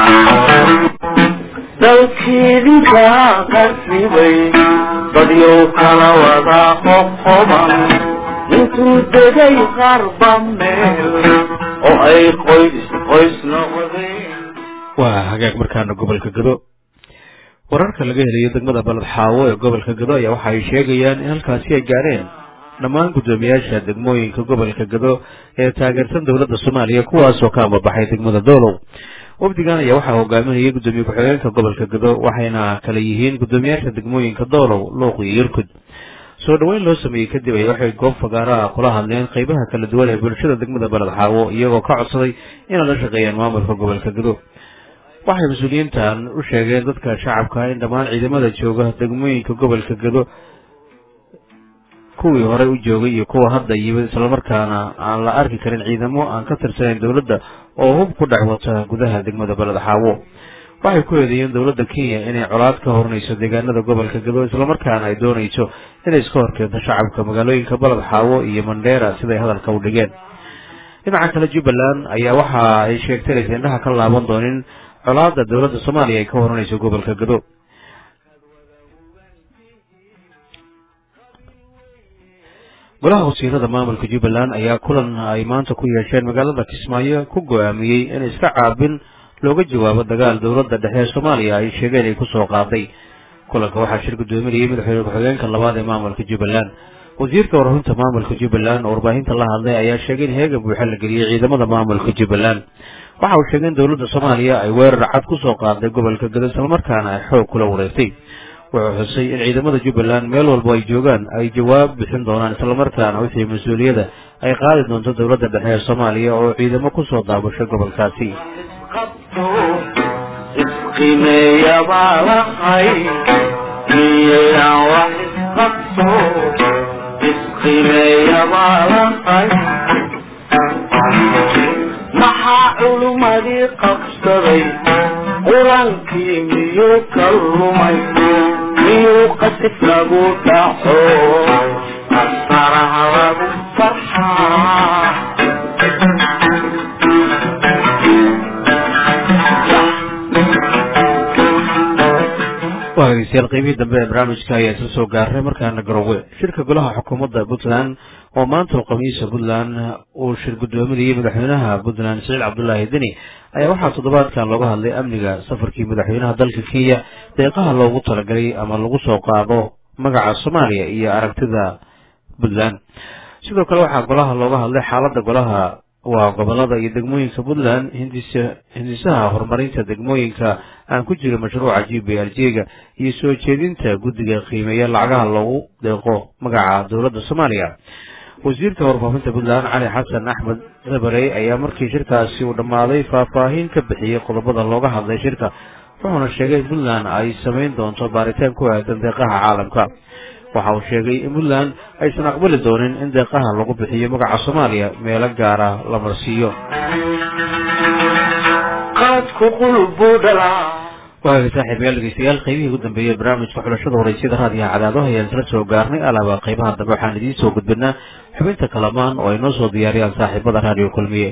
Speaker 1: dalkeedinka qasibay dadyow kala wadaa qoqoban intuu degay qarba meel oo ay qoys qoys noqdeen
Speaker 2: waa hagaag markaana gobolka gado wararka laga helayo degmada baled xaawo ee gobolka gado ayaa waxa ay sheegayaan in halkaasi ay gaadheen dhammaan guddoomiyaasha degmooyinka gobolka gado ee taageersan dowladda soomaaliya kuwaasoo ka ambabaxay degmada doolow wafdigan ayaa waxaa hogaaminayay guddoomiye ku-xigeenka gobolka gado waxayna kala yihiin guddoomiyaasha degmooyinka doolow luuq iyo yurkud soo dhoweyn loo sameeyey kadib ay waxay goob fagaaraha kula hadleen qeybaha kala duwan ee bulshada degmada baled xaawo iyagoo ka codsaday inay la shaqeeyaan maamulka gobolka gado waxay mas-uuliyiintan u sheegeen dadka shacabka in dhammaan ciidamada jooga degmooyinka gobolka gado kuwii horey u joogay iyo kuwa hadda yimid islamarkaana aan la arki karin ciidamo aan ka tirsanayn dowladda oo hub ku dhex wata gudaha degmada baled xaawo waxay ku eedeeyeen dowladda kenya inay colaad ka hornayso deegaanada gobolka gado islamarkaana ay doonayso inay iska horkeento shacabka magaalooyinka baled xaawo iyo mandheera siday hadalka u dhigeen dhinaca kale jubbaland ayaa waxa ay sheegtay inaysan indhaha ka laaban doonin colaada dowladda soomaaliya ay ka horanayso gobolka gado golaha wasiirada maamulka jubbaland ayaa kulan ay maanta ku yeesheen magaalada kismaayo ku go-aamiyey in iska caabin looga jawaabo dagaal dowladda dhexe ee soomaaliya ay sheegeen ay kusoo qaaday kulanka waxaa shir guddoominayay madaxweyne ku-xigeenka labaad ee maamulka jubbaland wasiirka wararunta maamulka jubbaland oo warbaahinta la hadlay ayaa sheegay in heegan buuxa la geliyey ciidamada maamulka jubbaland waxa uu sheegay in dowladda soomaaliya ay weerar cad kusoo qaaday gobolka gado islamarkaana ay xoog kula wareegtay wuxuu xusay in ciidamada jubbaland meel walbo ay joogaan ay jawaab bixin doonaan islamarkaana wixii mas-uuliyadda ay qaadi doonto dowladda dhexe ee soomaaliya oo ciidamo kusoo daabashay gobolkaasi
Speaker 1: isqimeeya baa lahay miyayaan wax isqabto isqimeeya baa lahay maxaa culummadii qabsaday qurankii miyuu ka lumay miyuu qasif lagu dhaco asaraha lagu farxaa
Speaker 2: waa dhegeystayaal qiimihii dambe ee barnaamijka ayaa isla soo gaaray markaana garowe shirka golaha xukuumadda puntland oo maanta oo khamiisa puntland uu shir guddoominayay madaxweynaha puntland siciid cabdullaahi deni ayaa waxaa toddobaadkan looga hadlay amniga safarkii madaxweynaha dalka kenya deeqaha loogu talagalay ama lagu soo qaado magaca soomaaliya iyo aragtida puntland sidoo kale waxaa golaha looga hadlay xaaladda golaha waa gobolada iyo degmooyinka puntland hindisa hindisaha horumarinta degmooyinka aan ku jirin mashruuca g b l j ga iyo soo jeedinta guddiga qiimeeya lacagaha loogu deeqo magaca dowladda soomaaliya wasiirka warfaafinta puntland cali xasan axmed dabarey ayaa markii shirkaasi uu dhammaaday faahfaahin ka bixiyey qodobada looga hadlay shirka wuxuuna sheegay in puntland ay samayn doonto baaritaan ku aadan deeqaha caalamka waxa uu sheegay in puntland aysan aqbali doonin in deeqaha lagu bixiyo magaca soomaaliya meelo gaara la marsiiyo waagay saaxiibayaal dhegeystayaal qaybihii ugu dambeeyey barnaamijka xulashada horeysiyada raadiyaha cadaado ayaan isla soo gaarnay alaaba qaybaha dambe waxaan idiin soo gudbinaa xubinta kalamaan oo ay noo soo diyaariyaan saaxiibada raadiyo kulmiye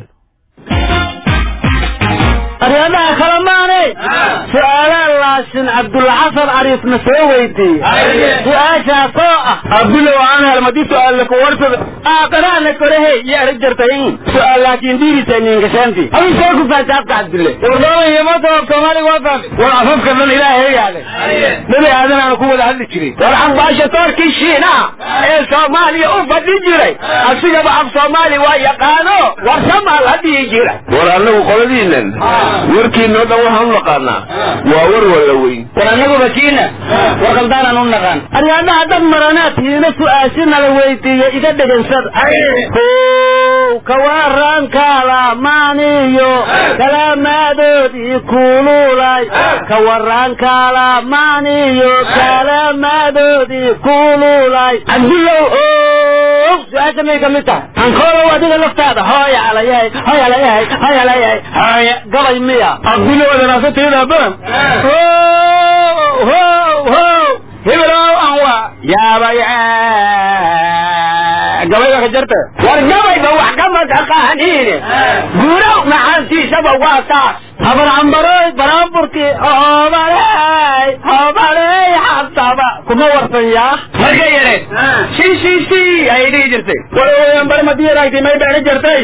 Speaker 14: aryadaha kale maane su-aalaan laasin cabdulxasan cariifna soo weydiiyey su-aashaas oo ah
Speaker 3: abdulow aan helmadi su-aal laku warsada
Speaker 14: aaqaraana korehe iyo arag jartayin
Speaker 3: su-aal laakiin diirisa niinkashaanti
Speaker 14: adi soo ku faataabka cabdulle
Speaker 3: wardoonayamada soomaaliga waa fahmi war afafka dhan ilaahay yaale nabi aadan aan ku wada hadli jiray
Speaker 14: war ambaashatoorkii shiinaha ee soomaaliya u fadhi jiray asigaba af soomaali waa yaqaano war samaal hadhihi jira
Speaker 5: war annagu qoladiinan warkiinoo dhan waxaan u naqaanaa waa war walla weyn
Speaker 14: war annaguba kiina war qaldaanaan u naqaan aryaadaha dad maranaad hiina su-aashi nala weydiiye iga dhegansada kow kawaran kalamaaniyo kalaamaadoodii kululay kawaran kalamaaniyo kalaamaadoodii kululay cabdullow o su-aasha may kamid tahay ankoolow adiga laftaada hooya alayahay hooya alayahay hooya alayahay hooya gabay miya
Speaker 3: abdulow adanaasatayda badan
Speaker 14: ho ho
Speaker 3: hebelow aan waa yaabay gabayga ka jarta
Speaker 14: war gabayba wax kama taqaaniine guurow maxaantiisaba waa taas habar cambaroy baraamburkii hobaley hobaley xabtaba kuma warsan yaa
Speaker 3: marka yare si si si ay dhihi jirtay walawayan barmadiyaraagti may beeri jirtay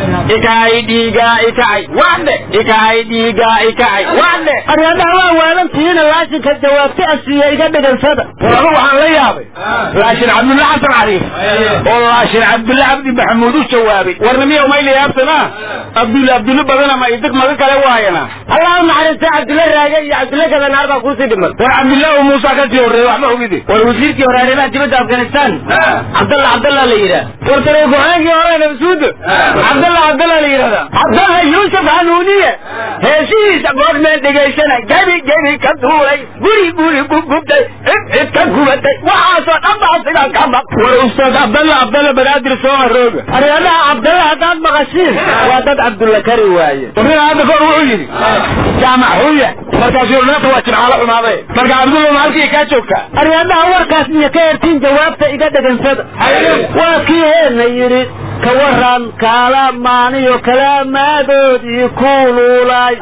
Speaker 3: ikay dhiiga ikacay wadhe ikay dhiiga ikacay wadhe
Speaker 14: aryadaha waa waalantihiina laashinka jawaabti asiiya iga dhegansada
Speaker 3: war anu waxaan la yaabay laashin cabdulla xasan cariif oo laashin cabdulla cabdi maxamuud u jawaabay warna miya umayla yaabsanaa abdulla abdulla badana ma idig maga kale waayana
Speaker 14: allah u naxariista cabdulla raage iyo cabdulla gadanaar baa kuusii dhiman
Speaker 3: war cabdillah muusa ka sii horreey waxba ogidi
Speaker 14: war wasiirkii hore arrimaha dibadda afghanistan cabdalla cabdalla la yidhaah
Speaker 3: war tare go-aankii hore nabsuud cabdalla cabdalla la yidhahdaa
Speaker 14: cabdalla yuusuf hanuuniye
Speaker 3: heesihiisa goormeen dhegaysana gebi gebi ka duulay guri guri gubgubtay cid cid ka gubatay waxaasoo dhan baa sigaa ka maq war ustaad cabdalla cabdalla banaadir soo harooga
Speaker 14: aryadaha cabdalla haddaad maqashiin waa dad cabdulla kari waaye
Speaker 3: warnina hadda kahor wuxuu yidhi jaamac xuya markaasuu naata waa jimcaalo xumaaday marka cabdulla ma halkii kaa joogtaa
Speaker 14: aryadaha warkaas iyo ka hertiin jawaabta iga dhegansada waa kii heena yidhi ka waran kalamaaniyo kalaamaadoodii kululay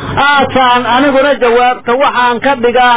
Speaker 14: aataan aniguna jawaabta waxaan ka dhigaa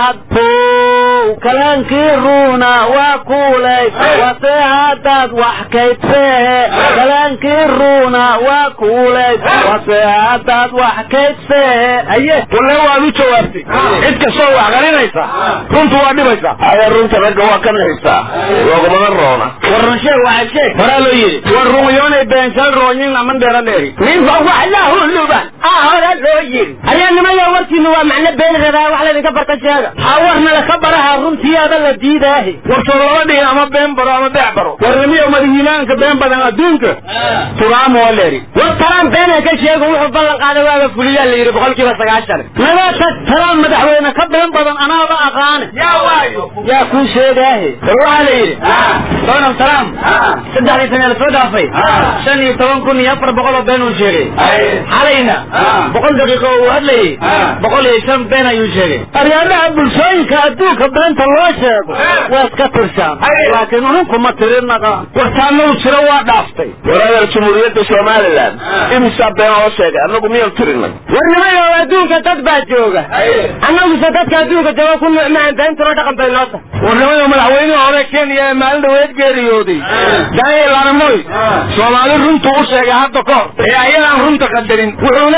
Speaker 14: hadbow kalaankii ruuna waa kuulay wase haddaad wax kaydseehe kalaankii ruuna waa kuulay wase haddaad wax kaydseehe aye
Speaker 3: walle waad u jawaabtay cid kastoo wax qarinaysa runtu waa dhibaysaa
Speaker 5: aya runta ragga waa ka naxistaa loogumana roona
Speaker 3: war run sheeg waxaad sheeg horaa loo yidhi war runyoonay beenshal rooyin aman dheera dheeri
Speaker 14: ninba wax la huluban ah hora loo yiri aryaanimaya warkiina waa macno been rabaa wax laydinka barta sheega ha warna laka baraha runtiyaada la diidaahi
Speaker 3: war soo laba dhihin ama been baro ama beec baro warnimiyo madahiimaanka been badan adduunka turaam waa leeri
Speaker 14: war talaan beena ka sheego wuxuu ballan qaaday waaga fuliyaa la yidhi boqolkiiba sagaashan nagaa tag talaan madaxweyne ka been badan anaaba aqaane
Speaker 3: yaa waayo
Speaker 14: yaa kuu sheegaahe
Speaker 3: war waxaa la yidhi donald trump saddexdii sane la soo dhaafay shan iyo toban kun iyo afar boqol oo been uu sheegay xalayna boqol daqiiqo uu hadlayay boqol iyo shan been ayuu sheegay
Speaker 14: aryaadaha bulshooyinka adduunka beenta loo sheego waa iska tirshaan laakiin uninku ma tirinaqa
Speaker 3: wartaanadu jiro waa dhaaftay
Speaker 5: waraadal jumhuuriyadda somalilan imisaa been oo sheegay annagu miyaan tirinay
Speaker 14: warnimayo adduunka dad baa jooga annaguse dadka adduunka jooga ku nucmaan beentuna dhaqan bay noo tahay
Speaker 3: warnimayo madaxweynihii hore kenya ee maalin dhaweed geeriyooday daniel armoy soomaali runtu u sheegay hadda kahor ee ayadaan runta qadarin wuxuuna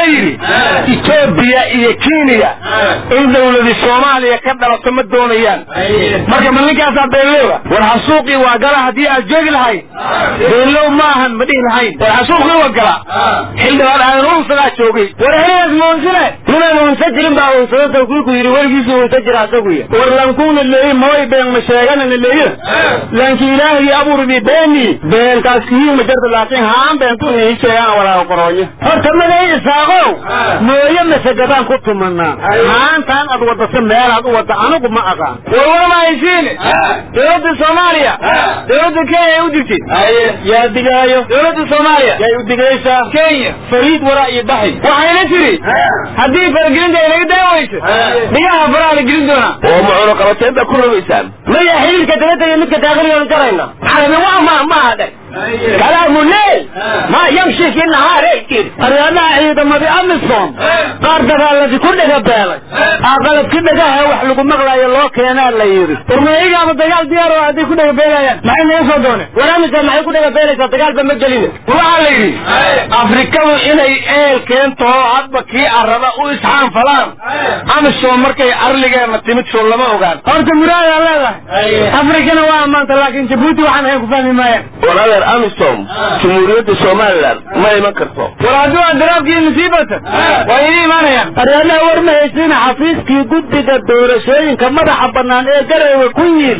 Speaker 15: wuxuuna yidhi etoobiya iyo kenya in dawladi soomaaliya ka dhalato ma doonayaan marka ma ninkaasaa beenlowga war xasuuqii waa gala haddii aad joogi lahayd beenlow maahan ma dhihi lahayn war xasuuqii waa gala xildhibaan aadan unsagaa joogay war heliyaas muunsine ninaan unsa jirin baa unsada kuiku yidhi weligiisu unsa jira asaguya war lankuuna leeyi mooy been ma sheeganana leeyo lanki ilaahii abuurbi beeni beentaas kihii ma jarta laakiin haan beentu nii sheegaan walaa qoroonya
Speaker 14: horta maday isaaqow mooye masagadaan ku tumanaa maantaan ad wadasa meelaad u wada anigu ma aqaan
Speaker 15: war warma haysiine dowladda soomaaliya dowladda kenya ay u digtid yaa digaayo dowladda soomaaliya yay u digaysaa kenya fariid waraa iyo baxi waxayna tiri haddii faragelinta ay naga daa weyso dhigaha faraha la gelin doonaa
Speaker 5: oo macuno qabateenta ku rumaysaan
Speaker 14: maya xiriirka dibadda iyo midka daaqiliyoon jarayna
Speaker 15: xarami waa ma maaha dhe
Speaker 14: kalaamu leyl ma yamshi fi nahaari aryaadaha ciidamadii amisom qaar dagaaladi ku dhega beelay aqalabki dhagaha wax lagu maqlayo loo keenaa la yidhi
Speaker 15: warmayigaaba dagaal diyaar oo hadday ku dhega beelayaan maxay naga soo dooneen
Speaker 14: war amisom maxay ku dhega beelaysaa dagaalba ma gelina
Speaker 15: waxaa la yidhi afrikadu inay eel keento oo hadba kii araba u isxaanfalaan amisom markay arligeena timid soo lama ogaan horta muraadaa leedahay afrikana waa ammaanta laakiin jabuuti waxaan ahayn ku fahmi maayaan
Speaker 5: war adeer amisom jumhuuriyadda somalilan ma iman karto
Speaker 15: war haddii waa daraabkii musiibata waa idin imaanayaan
Speaker 14: aryaadaha war ma haysiina xafiiskii guddiga doorashooyinka madaxa banaan ee gareewe ku yiil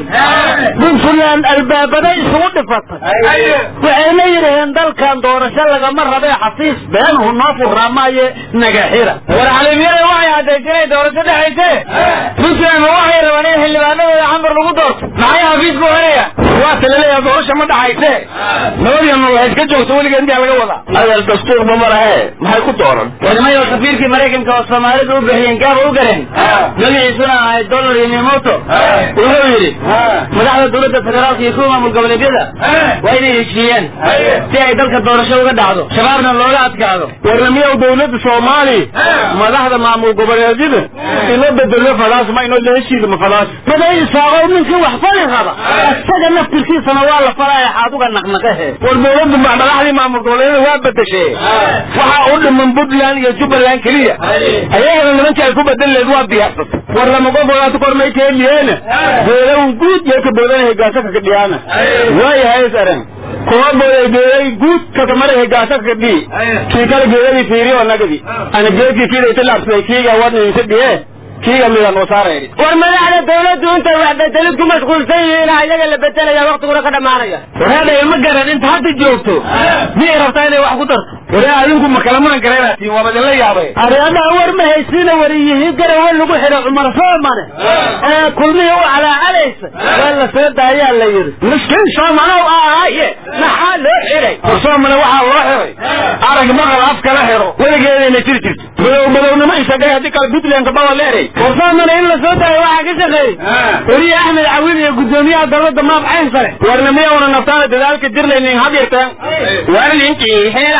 Speaker 14: puntland albaabada isugu dhifatay waxayna yidhaheen dalkan doorasho lagama rabee xafiis beenhu noo furraa maaye naga xira
Speaker 15: war xaliimyada waxay caddaysay inay doorasho dhexayse puntland ma waxay rabaan in xildhibaanadooda cambar lagu doorto maxay xafiisku helaya waa talaleeya doorasha ma dhaxayse nabadiya nolol iska joogto weligeed intaa laga wadaa
Speaker 5: adeer dastuurba ma lahe maxay ku dooran
Speaker 15: wadamayo safiirkii maraykanka oo soomaalidu u bixiyeen gaaba u gareen magaciisuna ahay dollar iyo miyamoto wuxuu yidhi madaxda dowladda federaalka iyo kuwa maamul goboleedyada waa inay heshiiyeen si ay dalka doorasho uga dhacdo shabaabna looga adkaado warnamiyow dowladda soomaali madaxda maamul goboleedyada ino bedelo fadaas ma ino la heshiida ma fadaas
Speaker 14: maday isaaqow ninkii wax fali raba isaga naftirkiisana waa la falaya xaaduga naqnaqahe
Speaker 15: war dowladdu madaxdii maamul goboleedyada waa bedeshe waxaa u dhiman puntland iyo jubbaland keliya ayagana nimankii ay ku bedeli leed waa diyaarsatay war lamagogogaatu kormay keeliyeena beelaw guud yay ka boodana hegaasa kaka dhiyaana waayahay saran kuma booday beelay guud kakamara hegaasa kaka dhii kii kale geedadii fiiriyo nagadi ana geedkii kiidayta laabsaday kiiga wadniisa dhiye kiiga midaan oo saarayni
Speaker 14: war madaxda dawladdu intay wax bedelid ku mashquulsan yihiin ayaga la bedelaya waktiguna ka dhamaanaya
Speaker 15: wareedha ilma garan inta hadda joogto miyay rabtaa inay wax ku darto waree adinku ma kala muran garaynatiin waaba idinla yaabay
Speaker 14: aryaadaha war ma haysiina wariyihii garawa lagu xidhay cumar soomane ee kulmihii u calaacalaysa waa la soo daayaa la yidhi
Speaker 15: miskiin soomanow ahaaye maxaa loo xidhay war soomane waxaa loo xiday arag maqal af kala xidho weligeedayna jiri jirto madow madownimo isagay haddii kale puntlandka bawa leeray war soomane in la soo daayo waxaa ka shaqeeyey weliye axmed cawil iyo guddoomiyaha dowladda maab cayn sare warna miyawna naftaana dadaalka jirlaynin had yarteen war ninkii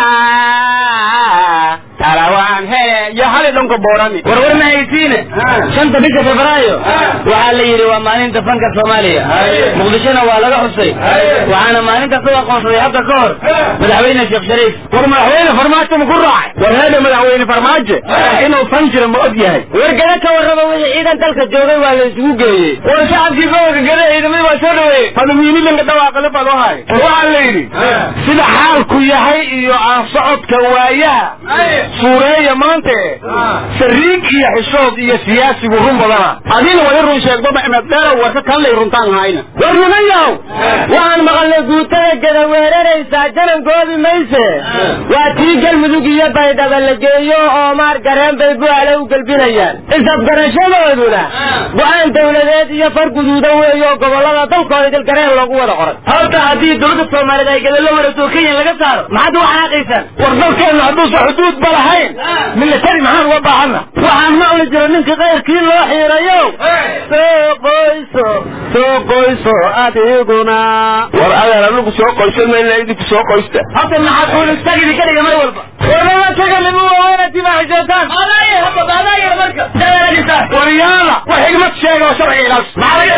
Speaker 15: helaa talawaan hele yo hali dhanka boorami war war ma haysiine shanta bisha febraayo waxaa la yidhi waa maalinta fanka soomaaliya muqdishona waa laga xusay waxaana maalintaas u aqoonsaday hadda ka hor madaxweyne sheekh shariif war madaxweyne farmaajo ma ku raacay war heedha madaxweyne farmaajo inuu fan jiro ma og yahay
Speaker 14: war gada ka warraba wixii ciidan dalka joogay waa la isugu geeyey
Speaker 15: war shacabkii gobolka gada ciidamada waa soo dhaweeyey madaxweynilinka dhawaaqale baa loo hay waxaa la yidhi sida xaalku yahay iyo aan socodka waayaha suureeya maante sariig iyo xishood iyo siyaasigu run badana adina wali run sheegdaba inaad dheerow warka kanlay runtaan hayna
Speaker 14: war nimanyow waxaan maqalnay guutada gada weeraraysaa janan goobi mayse waa tii galmudug iyo baydhaba la geeyo oo maar gareen bay bu'aale u gelbinayaan isafgarashadooduna go-aan dawladeed iyo far guduuda weeyo gobollada dalkooda dilgareen loogu wada qoray
Speaker 15: horta haddii dowladda soomaaliyeed ay gadalo warato kenya laga saaro maxaad u xanaaqaysaan war dalkeenna hadduusan xuduud ba lahayn milatari maxaan uga baahana
Speaker 14: waxaan maqli jira ninka kayrkii loo xiirayo soo qoyso soo qoyso adiguna
Speaker 5: war adeer anigu soo qoysan mayna idinku soo qoysta
Speaker 15: hadda maxaad uulistagidi ka dhiga mar walba warnama taga lima waaweynati baa xishootaan adaaya hadda adaaya marka waryaala wax xigmad sheega oo sharciga ilaas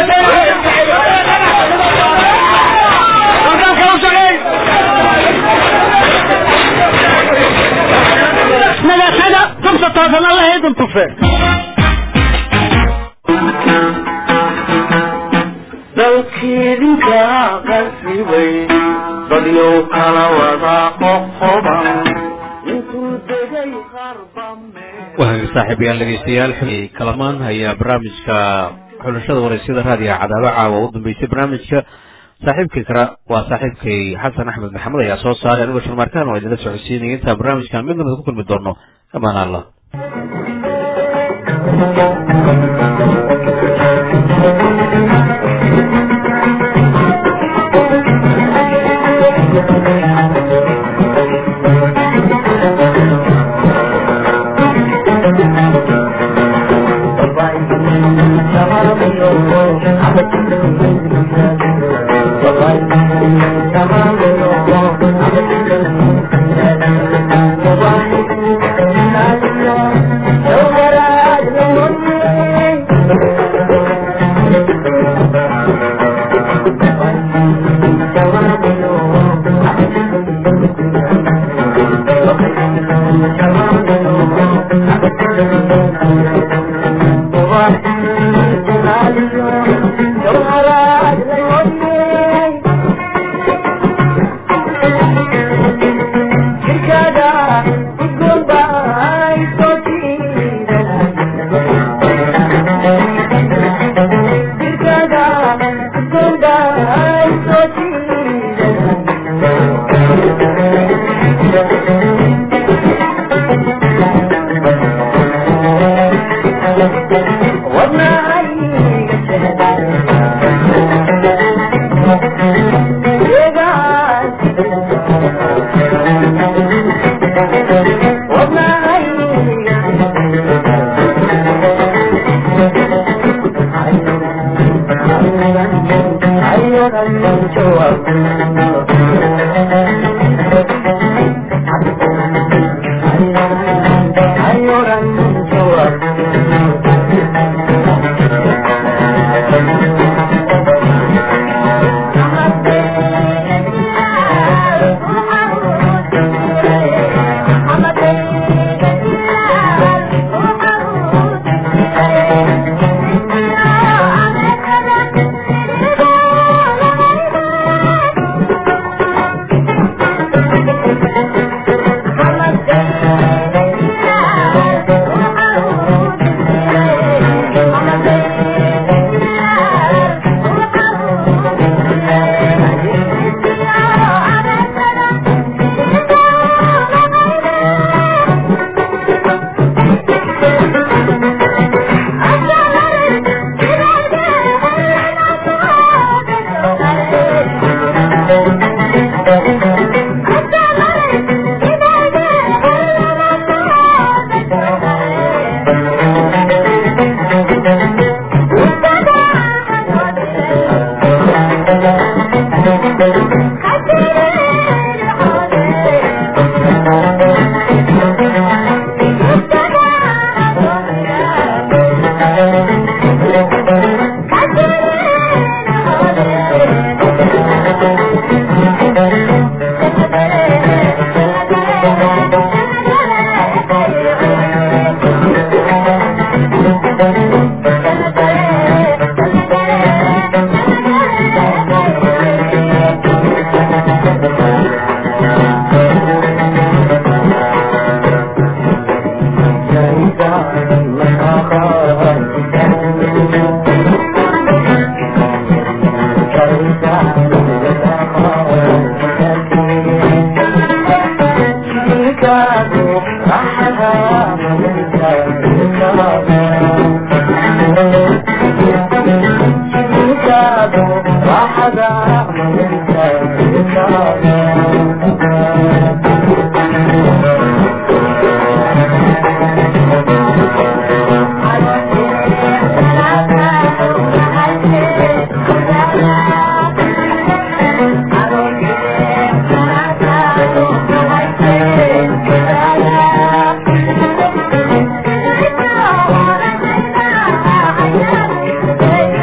Speaker 15: maxaa laga u shaqeey
Speaker 14: naga taga toosan alla haydin tufe
Speaker 1: dalkiidinka qasibay dadyow kala wada qoqoban intuu degay qarba
Speaker 2: wahaga saaxiibayaal dhegeystayaal xuli kalamaan ayaa barnaamijka xulashada waraysyada raadiga cadaaba caawa u dambeysay barnaamijka saaxiibkay kara waa saaxiibkay xasan axmed maxamed ayaa soo saaray anigoo sharmaarkaan oo idinla socodsiinaya intaa barnaamijkan mid namid ku kulmi doono amaan allah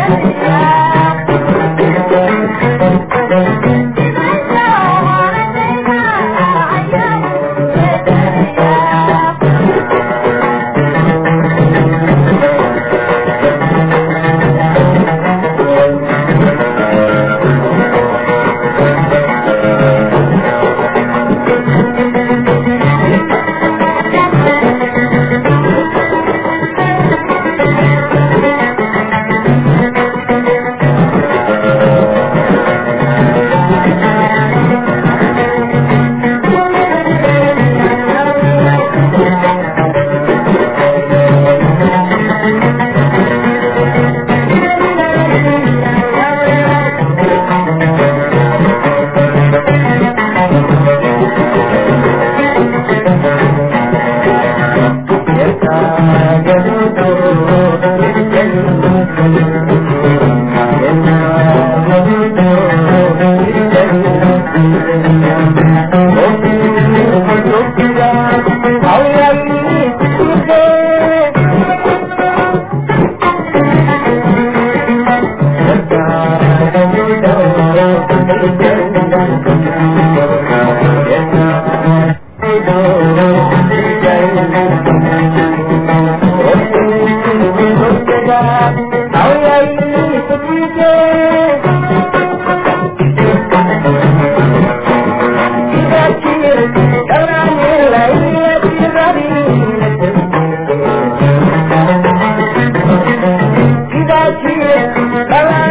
Speaker 1: Thank you.
Speaker 16: Bye.